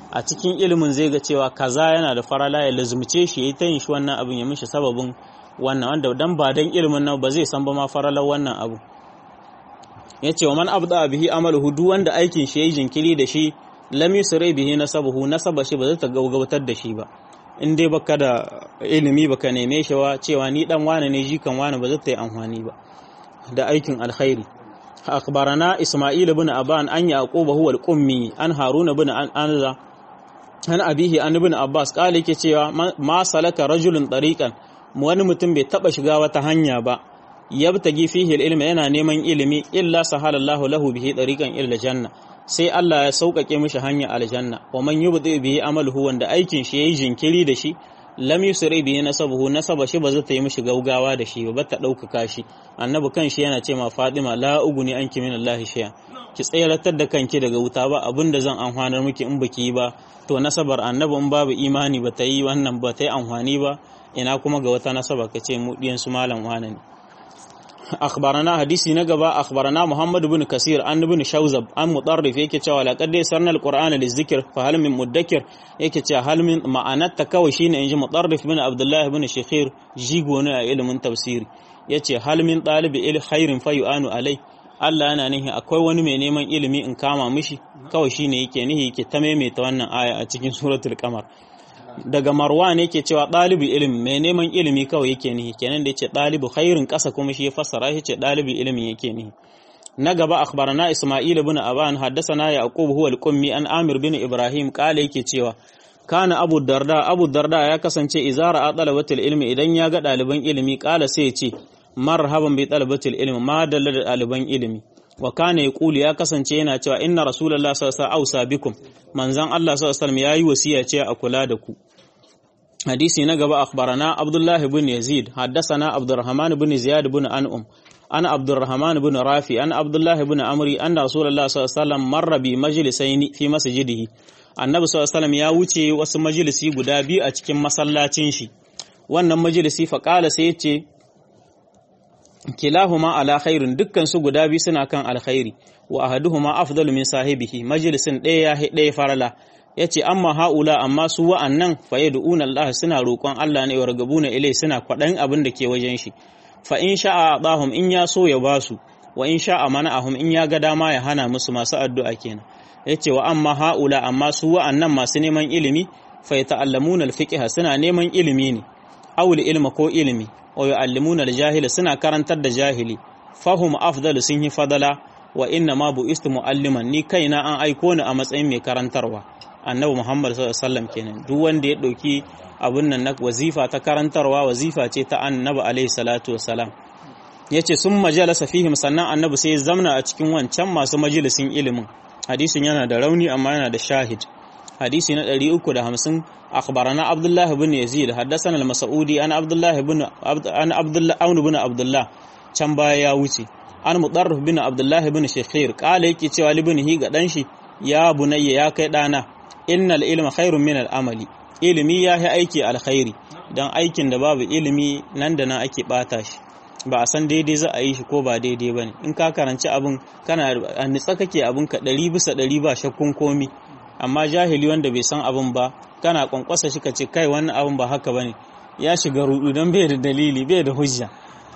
a cikin ilimin zai ga cewa kaza yana da farala ya lazumce shi yayi ta yin shi wannan abin ya mishi sababin wannan wanda dan ba dan ilimin nan ba zai san ba ma faralar wannan abu yace wa man abda bihi amaluhu duk wanda aikin shi yayi jinkiri da shi lam yusri bihi nasabuhu nasaba shi ba zai ta gaugabatar da shi ba in dai baka da ilimi baka neme shi wa cewa ni dan wane ne jikan wane ba zai ta yi amfani ba da aikin alkhairi أخبرنا إسماعيل بن أبان أن يعقوب هو القمي أن هارون بن أنزا أن أبيه أن ابن عباس قال لك ما سلك رجل طريقا wani mutum bai taba shiga wata hanya ba yabtagi fihi ilmi yana neman ilimi illa sahalallahu lahu bihi tariqan illa janna sai Allah ya sauƙaƙe mishi hanya aljanna wa man yubdi bihi amaluhu wanda aikin shi yayi jinkiri da shi lam yusri bihi nasabuhu nasaba shi ba zai ta yi mishi gaugawa da shi ba ta ɗaukaka shi annabi kan shi yana ce ma Fatima la uguni anki min Allah shay'a ki tsayaratar da kanki daga wuta ba abinda zan amfanar miki in baki yi ba to nasabar annabi in babu imani ba ta yi wannan ba ta yi amfani ba ina kuma ga wata nasaba ka ce mu diyan su malam wane ne akhbarana hadisi na gaba akhbarana Muhammad ibn Kasir an ibn Shawzab an mutarrif yake cewa laqad sarna al-Qur'ana lizikr fa hal min mudakkir yake cewa hal min ma'anar ta kawai shine inji mutarrif ibn Abdullah ibn Shikhir jigo ne a ilimin tafsiri yace hal min talibi il khairin fa yu'anu alai Allah yana nihi akwai wani mai neman ilimi in kama mishi kawai shine yake nihi yake ta maimaita wannan aya a cikin suratul qamar daga marwan yake cewa ɗalibi ilimi mai neman ilimi kawai yake nihi kenan da yace ɗalibu khairin ƙasa kuma shi ya fassara shi ce ɗalibi ilimi yake nihi na gaba akhbarana isma'il ibn aban haddathana yaqub huwa al-qummi an amir bin ibrahim qala yake cewa kana abu darda abu darda ya kasance izara a talabatul ilmi idan ya ga ɗaliban ilimi qala sai ya ce marhaban bi talabatul ilmi ma dalla da ɗaliban ilimi wa kana yaqulu ya kasance yana cewa inna rasulullahi sallallahu alaihi wasallam ausa bikum manzon Allah sallallahu alaihi wasallam yayi wasiya ce a kula da ku hadisi na gaba akhbarana abdullah ibn yazid haddathana abdurrahman ibn ziyad ibn an'um ana abdurrahman ibn rafi ana abdullah ibn amri anna rasulullahi sallallahu alaihi wasallam marra bi majlisaini fi masjidihi annabi sallallahu alaihi wasallam ya wuce wasu majalisi guda biyu a cikin masallacin shi wannan majalisi fa qala sai yace kilahuma ala khairin dukkan su guda biyu suna kan alkhairi wa ahaduhuma afdalu min sahibihi majalisin ɗaya ya ɗaya farala yace amma haula amma su wa'annan fa yad'una Allah suna roƙon Allah ne wargabuna ilai suna kwaɗan abin da ke wajen shi fa in sha'a adahum in ya so ya basu wa in sha'a mana'ahum in ya ga dama ya hana musu masu addu'a kenan yace wa amma haula amma su wa'annan masu neman ilimi fa yata'allamuna al-fiqh suna neman ilimi ne awul ilma ko ilimi wa yu'allimuna al-jahila suna karantar da jahili fahum afdalu sun yi fadala wa inna ma bu'istu mu'alliman ni kaina an aiko ni a matsayin mai karantarwa annabi Muhammad sallallahu alaihi wasallam kenan duk wanda ya dauki abun nan na wazifa ta karantarwa wazifa ce ta annabi alaihi salatu wassalam yace sun majalasa fihim sannan annabi sai ya zamna a cikin wancan masu majalisin ilimin hadisin yana da rauni amma yana da shahid hadisi na 350 akhbarana abdullah ibn yazid haddathana al-mas'udi an abdullah ibn an abdullah aun ibn abdullah can baya ya wuce an mudarrif bin abdullah ibn shekhir kala yake cewa libnihi ga dan shi ya bunayya ya kai dana innal ilma khairun min al-amali ilimi ya yi aiki alkhairi dan aikin da babu ilimi nan da nan ake bata shi ba a san daidai za a yi shi ko ba daidai bane in ka karanci abin kana a nitsa kake abin ka ɗari bisa ɗari ba shakkun komi amma jahili wanda bai san abin ba kana kwankwasa shi ka ce kai wannan abin ba haka bane ya shiga rudu don bai da dalili bai da hujja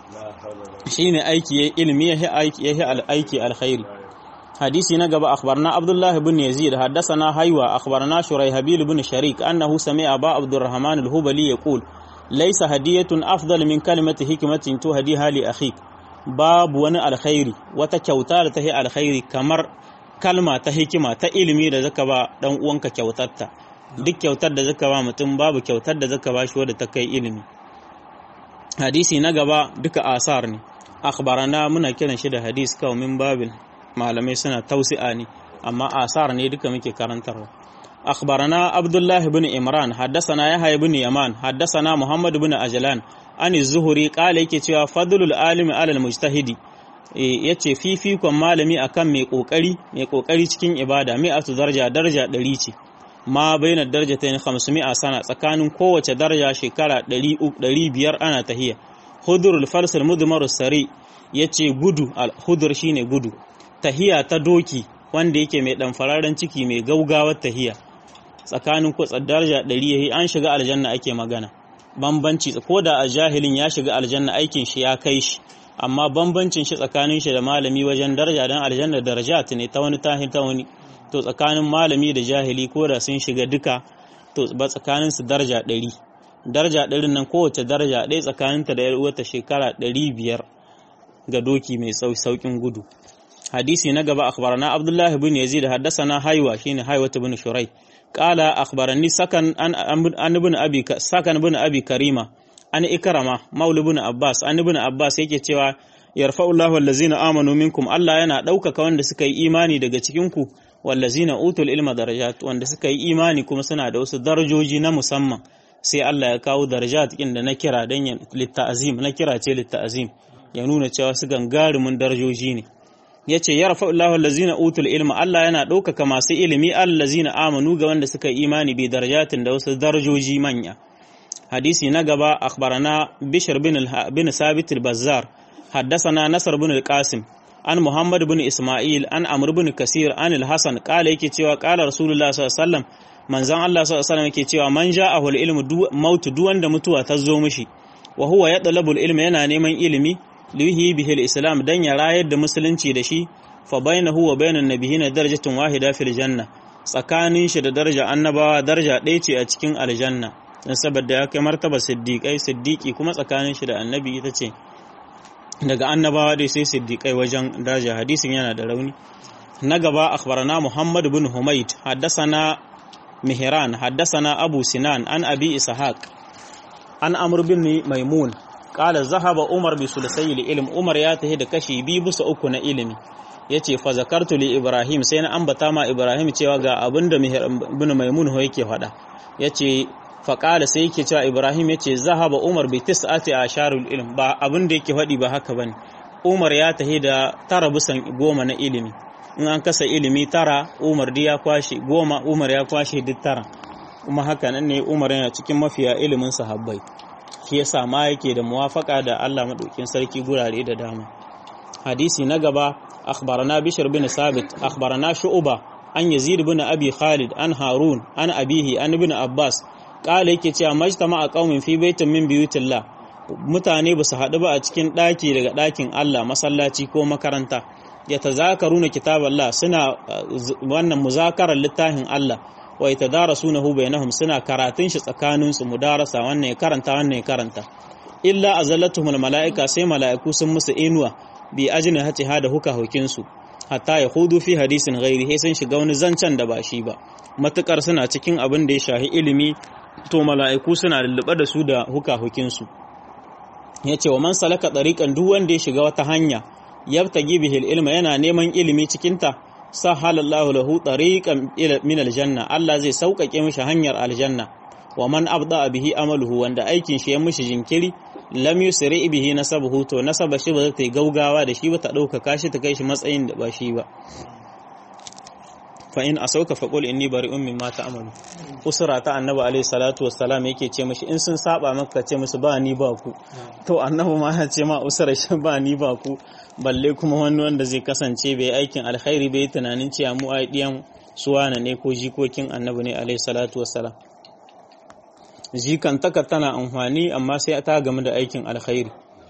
shine aiki ya ilimi ya aiki ya aiki alkhairi hadisi na gaba akhbarna abdullah ibn yazid haddathana haywa akhbarna shuraihabil ibn sharik annahu sami'a ba abdurrahman al-hubali yaqul laysa hadiyatun afdal min kalimati hikmatin tuhdiha li akhik babu wani alkhairi wata kyauta da ta yi alkhairi kamar kalma ta hikima ta ilimi da zaka ba dan uwanka kyautarta duk kyautar da zaka ba mutum babu kyautar da zaka ba shi wadda ta kai ilimi hadisi na gaba duka asar ne akhbarana muna kiran shi da hadis kawai min babin malamai suna tausi'a ne amma asar ne duka muke karantarwa akhbarana abdullahi ibn imran haddasana yahya ibn yaman haddasana muhammad ibn ajlan an zuhuri qala yake cewa fadlul alimi alal mujtahidi ya ce fifikon malami akan mai kokari mai kokari cikin ibada mi'atu daraja daraja ɗari ce ma bainar daraja ta yin a sana tsakanin kowace daraja shekara ɗari biyar ana tahiya hudurul farsal mudumar sari ya ce gudu hudur shine gudu tahiya ta doki wanda yake mai ɗanfararen ciki mai gaugawar tahiya tsakanin ku daraja 100 yayi an shiga aljanna ake magana bambanci ko da a jahilin ya shiga aljanna aikin shi ya kai shi amma bambancin shi tsakanin shi da malami wajen daraja dan aljanna darajat ne ta wani tahin ta wani to tsakanin malami da jahili ko da sun shiga duka to ba tsakanin su daraja 100 daraja 100 nan kowace daraja ɗaya tsakaninta da yar uwarta shekara 500 ga doki mai saukin gudu hadisi na gaba akhbarana abdullahi bin yazid haddathana haywa shine haywa ibn shurai qala akhbarani sakan an an ibn abi sakan ibn abi karima an ikrama maul ibn abbas an ibn abbas yake cewa yarfa'ullahu allazina amanu minkum Allah yana ɗaukaka wanda suka yi imani daga cikin ku wallazina utul ilma darajat wanda suka yi imani kuma suna da wasu darajoji na musamman sai Allah ya kawo darajat kin da na kira dan litta'azim na kira ce litta'azim ya nuna cewa su gangarumin darajoji ne ya ce ya rafa Allah allazina utul ilma Allah yana ɗaukaka masu ilimi allazina amanu ga wanda suka yi imani bi darajatin da wasu darajoji manya hadisi na gaba akhbarana bishr bin bin sabit al-bazzar haddathana nasr bin al-qasim an muhammad bin isma'il an amr bin kasir an al-hasan qala yake cewa qala rasulullah sallallahu alaihi wasallam manzon Allah sallallahu alaihi wasallam yake cewa man ja'ahu al-ilmu mautu duk wanda mutuwa ta zo mishi wa huwa yatlabu al-ilma yana neman ilimi lihi bihil islam dan ya rayar da musulunci da shi fa bainahu wa bainan nabiyina darajatun wahida fil janna tsakanin shi da daraja annabawa daraja ɗaya ce a cikin aljanna dan saboda ya kai martaba siddiqai siddiqi kuma tsakanin shi da annabi ita ce daga annabawa dai sai siddiqai wajen daraja hadisin yana da rauni na gaba akhbarana muhammad bin humayd haddathana mihran haddathana abu sinan an abi ishaq an amr bin maimun kala zahaba umar bi sulasai ilm umar ya tahi da kashi biyu bisa uku na ilimi yace fa zakartu li ibrahim sai na ambata ma ibrahim cewa ga abinda ibn maimun ho yake faɗa yace fa kala sai yake cewa ibrahim yace zahaba umar bi tis'ati asharul ilm ba abinda yake faɗi ba haka bane umar ya tahi da tara bisan goma na ilimi in an kasa ilimi tara umar di ya kwashe goma umar ya kwashe duk tara kuma haka nan ne umar yana cikin mafiya ilimin sahabbai shi yasa ma yake da muwafaka da Allah madaukin sarki gurare da dama hadisi na gaba akhbarana bishr bin sabit akhbarana shu'ba an yazid bin abi khalid an harun an abihi an ibn abbas kala yake cewa majtama a qaumin fi baitin min buyutillah mutane ba su haɗu ba a cikin ɗaki daga ɗakin Allah masallaci ko makaranta ya tazakaruna kitaballah suna wannan muzakarar littafin Allah wa yatadarasunahu bainahum suna karatun shi tsakanin su mudarasa wannan ya karanta wannan ya karanta illa azallatuhum malaika sai malaiku sun musu inuwa bi ajni hati hada huka hukin su hatta ya hudu fi hadisin ghairi sai sun shiga wani zancen da ba shi ba matukar suna cikin abin da ya shahi ilimi to malaiku suna lullube da su da huka hukin su yace wa man salaka tariqan duk wanda ya shiga wata hanya yabtagi bihil ilma yana neman ilimi cikin ta sahalallahu lahu tariqan min aljanna Allah zai sauƙaƙe mishi hanyar aljanna wa man abda bihi amaluhu wanda aikin shi ya mishi jinkiri lam yusri bihi nasabuhu to nasaba shi ba zai ta gaugawa da shi ba ta ɗaukaka shi ta kai shi matsayin da ba shi ba fa in asauka fa qul inni bari'un mimma ta'malu usra ta annabi alayhi salatu wassalam yake ce mishi in sun saba maka ce musu ba ni ba ku to annabi ma ya ce ma usra shi ba ni ba ku balle kuma wani wanda zai kasance bai aikin alkhairi bai tunanin cewa mu ai diyan suwana ne ko jikokin annabi ne alayhi salatu wassalam jikantaka tana amfani amma sai ta game da aikin alkhairi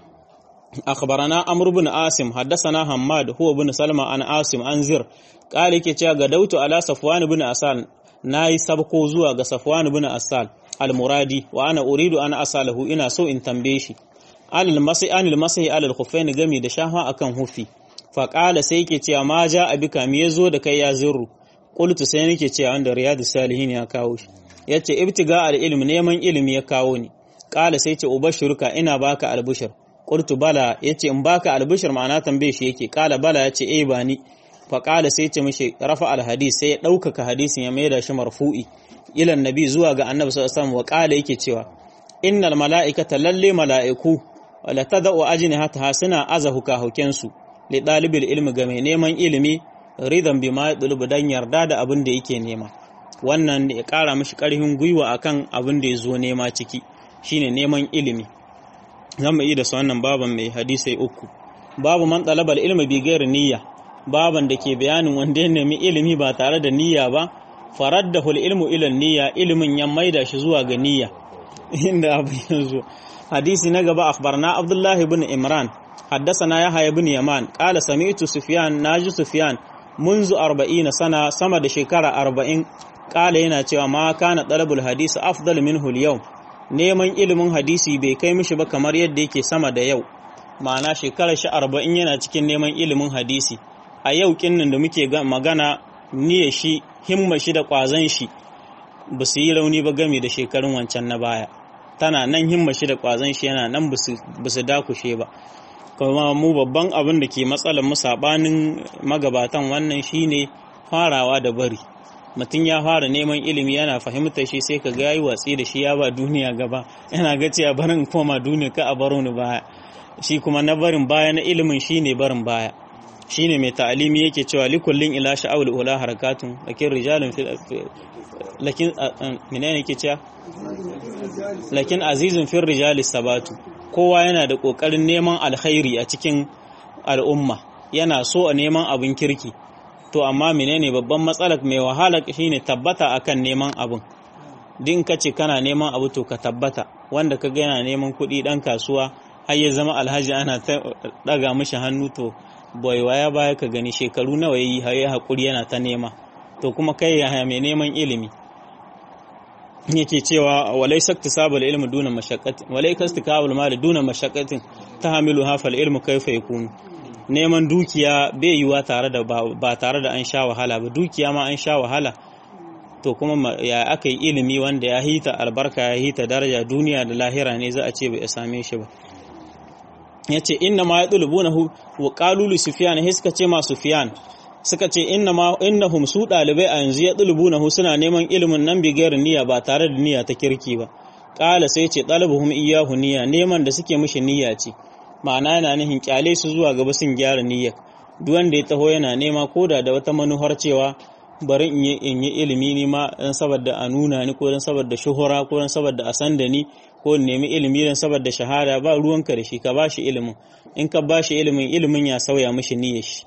أخبرنا أمر بن عاصم حدثنا حماد هو بن سلمى عن عاصم عن زر قال يكي cewa gadautu ala safwan bin asal nayi sabko zuwa ga safwan bin asal al-muradi wa ana uridu ana asalahu ina so in tambaye shi alal masai anil masai alal khuffain gami da shafa akan hufi fa qala sai yake cewa ma ja abika me yazo da kai ya zurru qultu sai nake cewa wanda riyadus salihin ya kawo shi yace ibtiga al-ilm neman ilimi ya kawo ni qala sai ce ubashiruka ina baka al-bushra qultu bala yace in baka albishir ma'ana tambaye shi yake kala bala yace eh ba ni fa kala sai yace mishi rafa alhadis sai ya daukaka hadisin ya maida shi marfu'i ila annabi zuwa ga annabi sallallahu alaihi wasallam wa kala yake cewa innal mala'ikata lalle mala'iku wala tad'u ajnihataha suna azahu ka hukensu li dalibil ilmi ga mai neman ilimi ridan bima yadlubu dan yarda da abin da yake nema wannan ya kara mishi karfin gwiwa akan abin da ya zo nema ciki shine neman ilimi zan yi da su wannan baban mai hadisai uku babu man talabal ilmi bi gairi niyya baban da ke bayanin wanda ya nemi ilimi ba tare da niyya ba faraddahu ilmu ila niyya ilimin ya maida shi zuwa ga niyya inda abu yanzu hadisi na gaba akhbarna abdullah ibn imran حدثنا يحيى بن يمان قال سمعت سفيان ناجي سفيان منذ 40 سنه sama da shekara 40 kala yana cewa ma kana talabul hadisi afdal minhu al neman ilimin hadisi bai kai mishi ba kamar yadda yake sama da yau ma'ana shekarar shi 40 yana cikin neman ilimin hadisi a yau kinnin da muke magana niyyar shi himma shi da kwazon shi ba su yi rauni ba game da shekarun wancan na baya tana nan himma shi da kwazon shi yana nan ba su dakushe ba kuma mu babban abin da ke matsalar mu sabanin magabatan wannan shine farawa da bari mutum ya fara neman ilimi yana fahimtar shi sai ka ga yayi watsi da shi ya ba duniya gaba yana ga cewa barin koma duniya ka a baro ni baya shi kuma na barin baya na ilimin shine barin baya shine mai ta'alimi yake cewa likullin ila sha'awul ula harakatun lakin rijalun fil lakin menene yake cewa lakin azizun fil rijali sabatu kowa yana da kokarin neman alkhairi a cikin al'umma yana so a neman abin kirki to amma menene babban matsalar mai wahala shine tabbata akan neman abin din ka ce kana neman abu to ka tabbata wanda ka ga yana neman kuɗi ɗan kasuwa har ya zama alhaji ana ta ɗaga mishi hannu to bai waya baya ka gani shekaru nawa yi har ya haƙuri yana ta nema to kuma kai ya mai neman ilimi yake cewa walai saktisabul ilmi duna mashaqqatin walai kastikabul mali duna mashaqqatin tahamilu hafal ilmu kaifa yakunu neman dukiya bai yiwa tare da ba tare da an sha wahala ba dukiya ma an sha wahala to kuma ya aka yi ilimi wanda ya hita albarka ya hita daraja duniya da lahira ne za a ce bai same shi ba ya ce inna ma ya ɗulubunahu wa ƙalulu sufiyan he suka ce ma sufiyan suka ce inna ma innahum su ɗalibai a yanzu ya ɗulubunahu suna neman ilimin nan bigayar niyya ba tare da niyya ta kirki ba ƙala sai ce ɗalibuhum iyahu niyya neman da suke mishi niyya ce ma'ana yana nihin kyale su zuwa gaba sun gyara niyya duk wanda ya taho yana nema koda da wata manuhar cewa bari in yi in yi ilimi ni ma dan saboda a nuna ni ko dan saboda shuhura ko dan saboda a san da ni ko in nemi ilimi dan saboda shahada ba ruwanka da shi ka bashi ilimin in ka bashi ilimin ilimin ya sauya mishi niyyar shi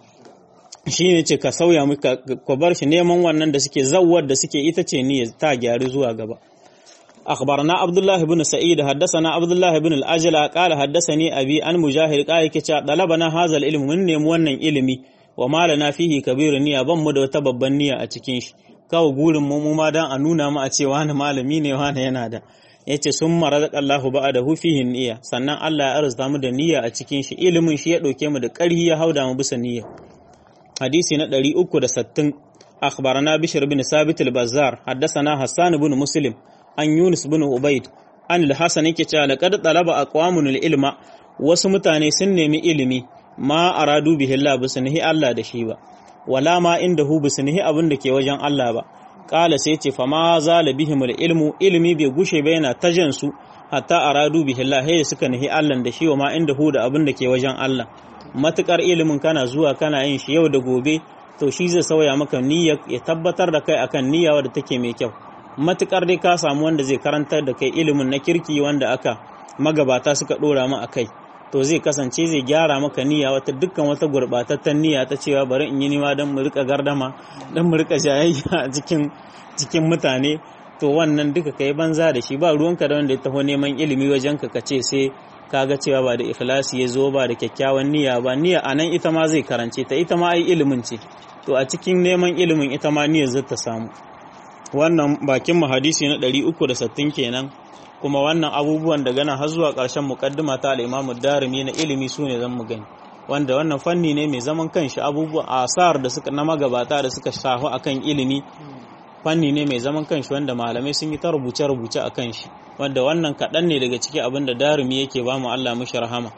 shi ne ce ka sauya ka bar shi neman wannan da suke zawwar da suke ita ce niyyar ta gyaru zuwa gaba أخبرنا عبد الله بن سعيد حدثنا عبد الله بن الأجل قال حدثني أبي عن مجاهد قال كتا طلبنا هذا العلم من نيم wannan ilimi wa malana fihi kabir niyya ban mu da wata babban niyya a cikin shi kawo gurin mu ma dan a nuna mu a ce wani malami ne wani yana da yace sun marazaq Allahu ba'dahu fihi niyya sannan Allah ya arzuta mu da niyya a cikin shi ilimin shi ya dauke mu da ƙarhi ya hauda mu bisa niyya hadisi na 360 أخبرنا بشر بن ثابت البزار حدثنا حسان بن مسلم an Yunus bin Ubaid an al-Hasan yake cewa laqad talaba aqwamun al-ilma wasu mutane sun nemi ilimi ma aradu bihi Allah bisnihi Allah da shi ba wala ma indahu bisnihi abin da ke wajen Allah ba qala sai ce fa ma zala bihim al-ilmu ilmi bai gushe ba yana tajan su hatta aradu bihi Allah hay suka nihi Allah da shi wa ma indahu da abin da ke wajen Allah matukar ilimin kana zuwa kana yin shi yau da gobe to shi zai sauya maka niyya ya tabbatar da kai akan niyya wadda take mai kyau matukar dai ka samu wanda zai karantar da kai ilimin na kirki wanda aka magabata suka dora mu akai to zai kasance zai gyara maka niyya wata dukkan wata gurbatattan niyya ta cewa bari in yi nima don mu rika gardama don mu rika jayayya a cikin cikin mutane to wannan duka kai banza da shi ba ruwanka da wanda ya taho neman ilimi wajen ka kace sai kaga cewa ba da ikhlasi ya zo ba da kyakkyawan niyya ba niyya anan ita ma zai karance ta ita ma ai ilimin ce to a cikin neman ilimin ita ma niyyar zai ta samu wannan bakin mu hadisi na 360 kenan kuma wannan abubuwan daga nan har zuwa ƙarshen muqaddima ta al-Imam darimi na ilimi sune zan mu gani wanda wannan fanni ne mai zaman kanshi abubuwan asar da suka na magabata da suka shafu akan ilimi fanni ne mai zaman kanshi wanda malamai sun yi ta rubuce rubuce akan shi wanda wannan kaɗan ne daga ciki abin da darimi yake ba mu Allah mushi rahama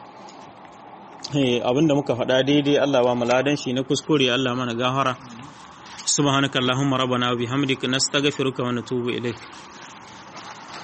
abin da muka faɗa daidai Allah ba mu ladan shi na kuskure Allah mana gahara سبحانك اللهم ربنا وبحمدك نستغفرك ونتوب إليك